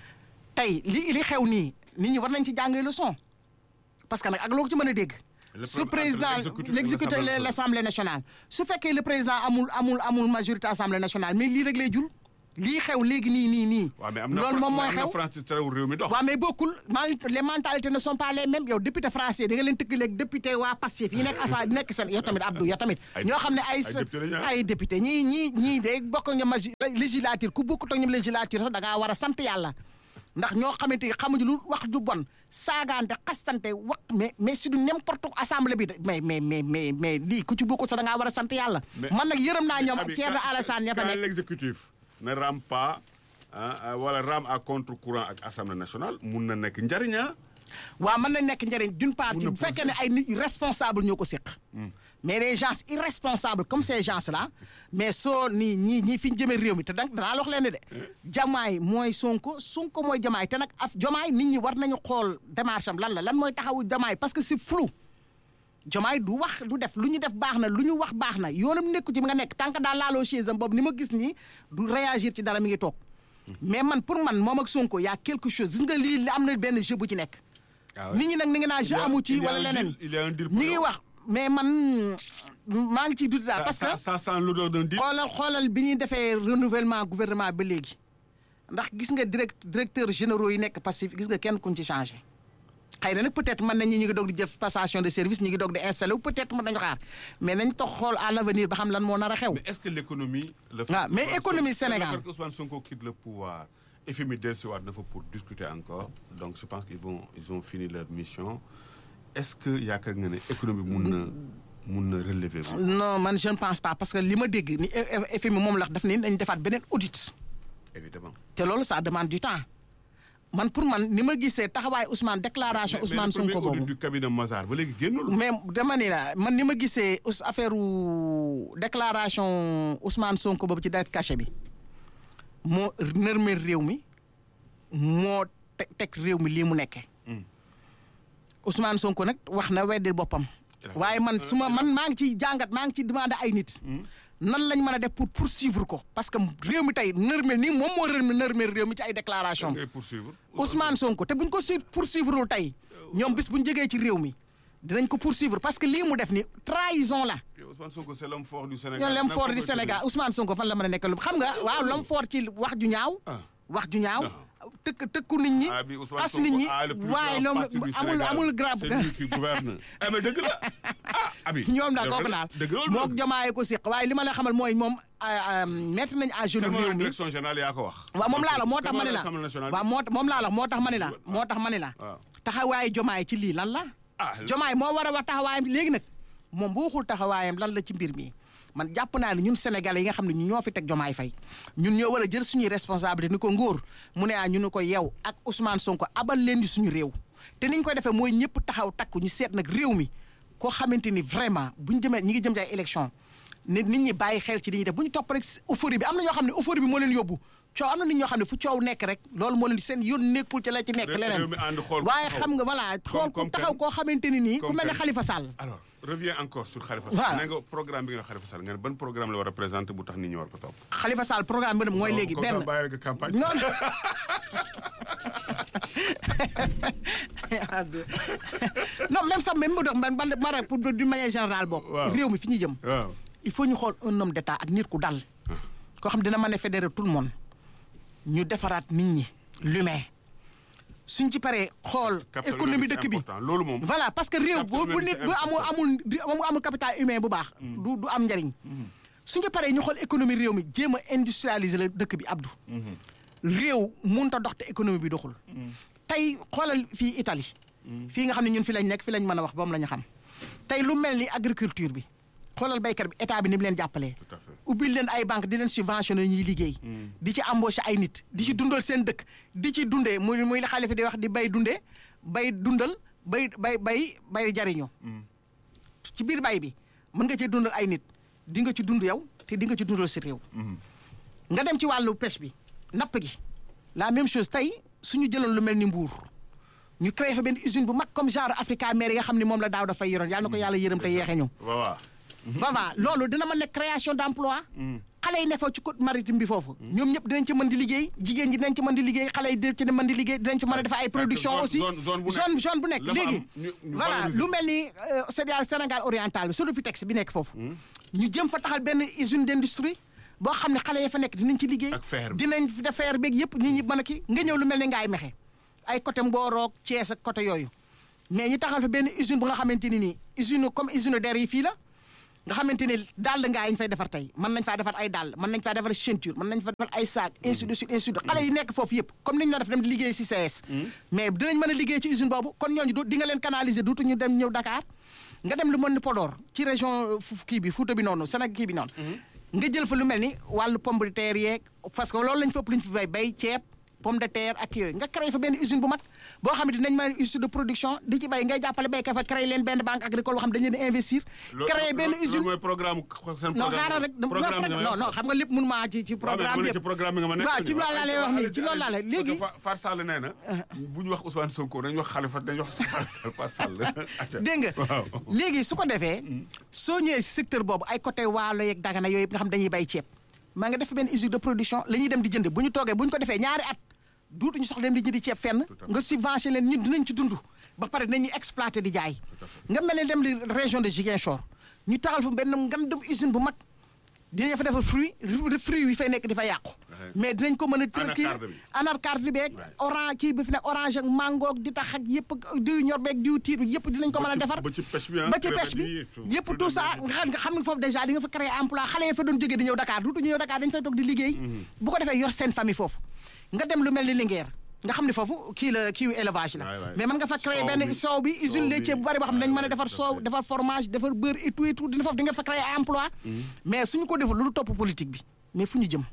B: tey li li xew nii nit ñi war nañ ci jàngee leçon parce que nag ak loo ko ci mën a dégg
A: Le
B: su
A: problème entre
B: président
A: l'exécutif et
B: l'exécutif
A: l'Assemblée
B: et l'assemblée nationale su fekkee le président amul amul amul majorité assemblée nationale mais lii rek lay jul lii xew léegi nii nii nii
A: waaw mais am na
B: loolu
A: Fra-
B: moom mooy
A: mais am na
B: xew
A: Francis terewul réew mi dox.
B: waaw mais bokkul man les mentalités ne sont pas les mêmes yow député français da nga leen tëkkaleeg député waa Pastef yi nekk asa nekk seen yow tamit Abdou yow tamit
A: Ay-
B: ñoo xam ne ay
A: ay député lañu, ah.
B: ay député ñii ñii ñii de bokk ñoom magi législature ku bokkut ak ñoom législature sax da ngaa war a sant yàlla ndax ñoo xamante ni xamuñu lu wax ju bon saagaante xastante wax mais mais si du n'importe assemblée bi de mais mais mais mais mais lii ku ci bokkut sax da ngaa war a sant yàlla
A: Mais-
B: man nag yërëm naa ñoom
A: Abi,
B: Thierno
A: quand-
B: Alassane ña fa
A: quand
B: nekk
A: l'exécutif ne rame pas ah, ah, wala rame à contre-courant ak assemblée nationale mun na nekk njariñ ah.
B: waaw mën na nekk njëriñ d'une part
A: Mun na
B: bu fekkee ne ay nit yu responsable ñoo ko séq mais les gens irresponsables comme ces gens là mais soo nii ñii ñii fi ñu jëmee réew mi te donc danaa la wax leen ne de jamaay mooy sonko sonko mooy jamaay te nag af jamaay nit ñi war nañu xool démarche am lan la lan mooy taxawu jamaay parce que c'est flou jamaay du wax du def lu ñu def baax na lu ñu wax baax na yoonam nekku ci mi nga nekk tant que daal laaloo chaise am boobu ni ma gis nii du réagir ci dara mi ngi toog mais man pour man moom ak sonko y a quelque chose gis nga lii li am na benn jeu bu ci nekk
A: Ah ouais.
B: nit ñi nag ni nga naa jeu
A: Il y a-
B: amu ci
A: il y a
B: wala
A: un
B: leneen
A: deal- il y a un deal pour
B: ñi ngi
A: yow.
B: wax mais man maa ngi ciy dut daal parce que
A: ça, ça sent l'odeur d'un deal.
B: xoolal xoolal bi ñuy defee renouvellement gouvernement ba léegi ndax gis nga direct directeur généraux yi nekk passif gis nga kenn kuñ ci changé xëy na nag peut-être mën nañ ñi ngi doog di def passation de service ñi ngi doog di installé wu peut-être mën nañu xaar mais nañ toog xool à l'avenir ba xam lan moo nar a xew
A: Mais est-ce que l'économie. le fait
B: Ah,
A: que
B: mais
A: Ousmane
B: économie
A: Sonko-
B: Sénégal.
A: le fait que Ousmane Sonko quitte le pouvoir. FMI dellusiwaat na fa pour discuter encore donc je pense qu'ils vont ils ont fini leur mission est-ce que yaakaar nga ne économie mun na mun na relever wu.
B: non man je ne pense pas parce que li ma dégg ni FMI moom la daf ni dañ defaat beneen audit
A: évidemment
B: te loolu ça demande du temps man pour man ni ma gisee taxawaay Ousmane déclaration
A: Mais- mais
B: Ousmane
A: le premier
B: Sonko
A: audit
B: boobu
A: du cabinet Mazar ba léegi génnul.
B: mais dama ni la man ni ma gisee us affaire u déclaration Ousmane Sonko boobu ci date cachet bi moo nërmeel réew mi moo teg teg réew mi lii mu nekkee Ousmane Sonko nag wax na weddi boppam waaye man su ma man maa ngi ciy jàngat maa ngi ciy demandé ay nit nan lañ mën a def pour poursuivre ko parce que réew mi tey nërmeel nii moom moo rërmi nërmeel réew mi ci ay déclaration
A: ngay poursuivre.
B: Ousmane Sonko te buñ ko su poursuivre tey ñoom bis buñ jógee ci réew mi dinañ ko poursuivre parce que lii mu def ni trahison la
A: Et Ousmane Sonko c'est l'homme fort du Sénégal.
B: ñoom l'homme
A: Nan
B: fort
A: ko
B: du
A: koy
B: Sénégal Ousmane Sonko fan la mën a nekk lu xam nga waaw l'homme fort ci wax ju ñaaw
A: Ah.
B: wax ju ñaaw
A: Ah.
B: tëkk tëkku nit ñi
A: Ah, bi Ousmane
B: tas
A: Sonko
B: nit ñi
A: a le plus
B: waaye
A: grand
B: loolu
A: parti du
B: amul
A: Sénégal.
B: amul grave
A: C'est lui qui gouverne. Eh, mais dëgg la ah Abi.
B: ñoom daal
A: dëgg
B: kooku
A: la-
B: daal
A: dëgg loolu
B: mook
A: dëgg.
B: jomaay ko siq waaye li ma la xamal mooy moom mettre nañ à genoux
A: Te mooy
B: réew mi
A: direction générale yaa ko wax.
B: waaw moom laa la moo tax ma ne la
A: Assemblée nationale.
B: waaw moo moom laa la moo tax ma ne la moo tax ma ne la
A: waaw.
B: taxawaayu jomaay ci lii lan la
A: Ah,
B: jomaay moo war a wax taxawaayam léegi nag moom bu waxul taxawaayam lan la ci mbir mi man jàpp naa ne ñun sénégalais yi nga xam ne ñu ñoo fi teg jomaay fay ñun ñoo war a jël suñuy responsabilité ni ko ngóor mu ne ah ñu ne ko yow ak Ousmane Sonko abal leen di suñu réew te niñ koy defee mooy ñëpp taxaw takku ñu seet nag réew mi koo xamante ni vraiment buñ jëmee ñi ngi jëm ci ay élection nit nit ñi bàyyi xel ci li ñuy def bu ñu topp rek euphorie bi am na ñoo xam ne euphorie bi moo leen yóbbu coow am na nit ñoo xam ne fu coow nekk rek loolu moo leen di seen yoon nekkul ci la ci nekk
A: Réew-
B: leneen
A: réew mi ànd xool ko
B: waaye
A: taxaw.
B: xam nga voilà xool ko
A: comme
B: taxaw
A: kan?
B: koo xamante ni nii ku
A: Comme
B: mel ne
A: kan?
B: Khalifa Sall
A: alors reviens encore sur Khalifa
B: Waaw.
A: Sall. nee nga programme bi nga Khalifa Sall nga ne ban programme la war a présenter bu tax nit ñi war ko topp.
B: Khalifa Sall programme bi mooy léegi
A: Comme ça,
B: benn
A: bàyyi nga campagne.
B: non non même sax même bu dox man man ma rek pour d'une manière générale boobu
A: Waaw.
B: réew mi fi ñu jëm
A: waaw.
B: il faut ñu xool un homme d'état ak nit ku dal koo xam dina mën a fédérer tout le monde ñu defaraat nit ñi l'humain suñ ci paree xool
A: Capital
B: économie
A: humain,
B: dëkk
A: c'est
B: bi
A: important. loolu moom.
B: voilà parce que réew
A: Capital
B: bu bu
A: humain,
B: nit
A: c'est
B: bu amul
A: important.
B: amul di- amul amul capital humain bu baax du du am njariñ suñ ci paree ñu xool économie réew mi jéem a industrialiser la dëkk bi Abdou réew mënut a dox te économie bi doxul tey xoolal fii Italie fii nga xam ne ñun fi lañ nekk fi lañ mën a wax ba mu la ñu xam tey lu mel ni agriculture bi xoolal béykat bi état bi ni mu leen jàppalee
A: Tout à fait.
B: ubbil leen ay banque di leen subventionné ñuy liggéey di ci embauché ay nit di ci dundal seen dëkk di ci dundee muy muy la xalifa di wax di bay dundee bay dundal bay bay bay bay jariñoo ci biir bay bi mën nga cee dundal ay nit di nga ci dund yow te di nga ci dundal si réew nga dem ci wàllu pêche bi napp gi la même chose tey suñu jëloon lu mel ni mbuur ñu créé fa benn usine bu mag comme genre Africa Mer yi nga xam ne moom la daaw dafay yoroon yàlla na ko yàlla yërëm te yeexe ñu
A: waaw waaw.
B: voilà loolu dina mën nekk création d' emploi xale yi ne fa ci côte maritime bi foofu ñoom ñëpp dinañ ci mën di liggéey jigéen ñi dinañ ci mën di liggéey xale yi dinañ ci mën di liggéey dinañ ci mën a def ay production
A: zone-
B: aussi
A: zone- zone bu nekk.
B: zone zone bu nekk
A: la fa
B: léegi
A: am, ñu- ñu
B: voilà
A: valoriser.
B: lu mel ni euh, Sénégal Sénégal oriental bi Sodefitex bi nekk foofu ñu jëm fa taxal benn usine d' industrie boo xam ne xale yi fa nekk dinañ ci liggéey
A: Ak fer bi.
B: dinañ fi def fer beeg yëpp nit ñi mën a kii nga ñëw lu mel ni ngaay mexe ay côté Mboroog Thiès ak côté yooyu mais ñu taxal fa benn usine bu nga xamante ni nii usine comme usine der yi fii la nga xamante ni dàll ngaa yi ñu fay defar tey mën nañ faa defar ay dàll mën nañ faa defar ceinture mën nañ faa defar ay sac ainsi de suite ainsi de suite xale yi nekk foofu yëpp comme ni ñu la def dem di liggéey si CS mais dinañ mën a liggéey ci usine boobu kon ñooñu du di nga leen canaliser duutu ñu dem ñëw Dakar nga dem lu mel ni Podor ci région fu kii bi Fuuta bi noonu Sénégal kii bi noonu nga jël fa lu mel ni wàllu pomme de terre yeeg parce que loolu lañ fa ëpp lu ñu fi bay bay ceeb pomme de terre ak yooyu nga créé fa benn usine bu mag boo xam ne dinañ mën a usine de production di ci bay ngay jàppale béykat fa créé leen benn banque agricole boo xam ne dañu leen di investir créé benn usine
A: loolu mooy programme seen
B: non
A: programme
B: xaaral rek non
A: programme nga may
B: non non xam nga lépp mun maa ci ci
A: waaw mais
B: programme
A: dama ne
B: yëpp
A: ci programme bi nga ma nekk
B: waaw ci loolu laa lay wax nii ci loolu laa lay léegi
A: Far Sall nee na bu ñu wax Ousmane Sonko nañu wax Khalifa dañu wax Far Sall acca.
B: dégg nga
A: waaw
B: léegi su ko defee soo ñëwee si secteur boobu ay côté waalo yeeg dagana yooyu yëpp nga xam dañuy bay ceeb maa nga def benn usine de production la ñuy dem di jënd bu ñu toogee bu ñu ko defee ñaari at duutuñu soxla dem di jëndi ceeb fenn nga subventionné leen ñun dinañ ci dund ba pare dinañuy exploité di jaay nga mel ne dem di région de Ziguinchor ñu taxal fa benn ngandum usine bu mag dinañ fa defar fruit fruit yi fay nekk di fa yàqu mais dinañ ko mën a tër kii
A: Anacarde bi.
B: anacarde beeg orange kii bi fi nekk orange ak mango ak di tax ak yëpp ak diw ñor beeg diw tiir bi yëpp dinañ ko mën a
A: ci-
B: defar
A: ba ci pêche bi, ah,
B: ba ci
A: crevette
B: pêche bi
A: yi,
B: yëpp
A: fruit
B: tout ça
A: de mer bi.
B: nga xam nga xam nga foofu déjà di nga fa créer emploi xale yi fa doon jógee di ñëw Dakar duutu ñëw Dakar dañ fay toog di liggéey bu ko defee yor seen famille foofu nga dem lu mel ni Linguère nga xam ne foofu kii la kii élevage la
A: Waay, waay.
B: mais mën nga fa créer
A: Soow
B: benn
A: bi.
B: soow bi usine
A: Soow
B: laitier
A: bi.
B: bu bari boo xam ne dañ mën a
A: Waay,
B: defar
A: tout à
B: soow
A: fait.
B: defar fromage defar beurre et tout et tout dina foofu di nga fa créer emploi mais suñu ko deful lu topp politique bi mais fu ñu jëm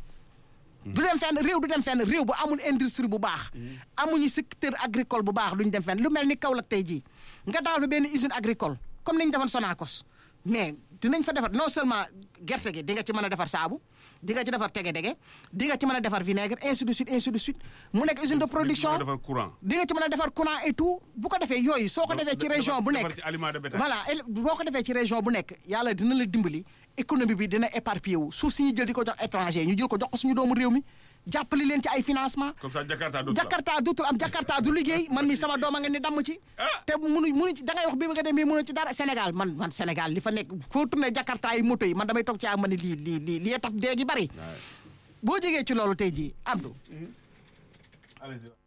B: du dem fenn réew du dem fenn réew bu amul industrie bu baax amuñu secteur agricole bu baax duñ dem fenn lu mel ni Kaolack tey jii nga taxal fa benn usine agricole comme ni ñu defoon Sonacos mais dinañ fa defar non seulement gerte gi di nga ci mën a defar saabu di nga ci defar tege-dege di nga ci mën a defar vinaigre ainsi de suite ainsi de suite mu nekk usine de production
A: defar courant
B: di nga ci mën a defar courant et tout bu ko defee yooyu soo ko defee ci
A: defar-
B: région bu
A: defar
B: nekk
A: ci aliment de bétail.
B: voilà el- boo ko defee ci région bu nekk yàlla dina la dimbali économie bi dina éparpillé wu suuf si ñu jël di ko jox étranger ñu jël ko jox ko suñu doomu réew mi jàppale leen ci ay financement
A: comme ça Jakarta dootul am.
B: Jakarta dootul am Jakarta du liggéey man mi sama doom a nga ni damm ci te munu munu ci da ngay wax bi nga dem mais munu ci dara Sénégal man man Sénégal li fa nekk foo tourné Jakarta yi moto yi man damay toog ci ak ma ne lii lii lii lii tax dee gi bari boo jegee ci loolu tey jii Abdou
A: Allez-y.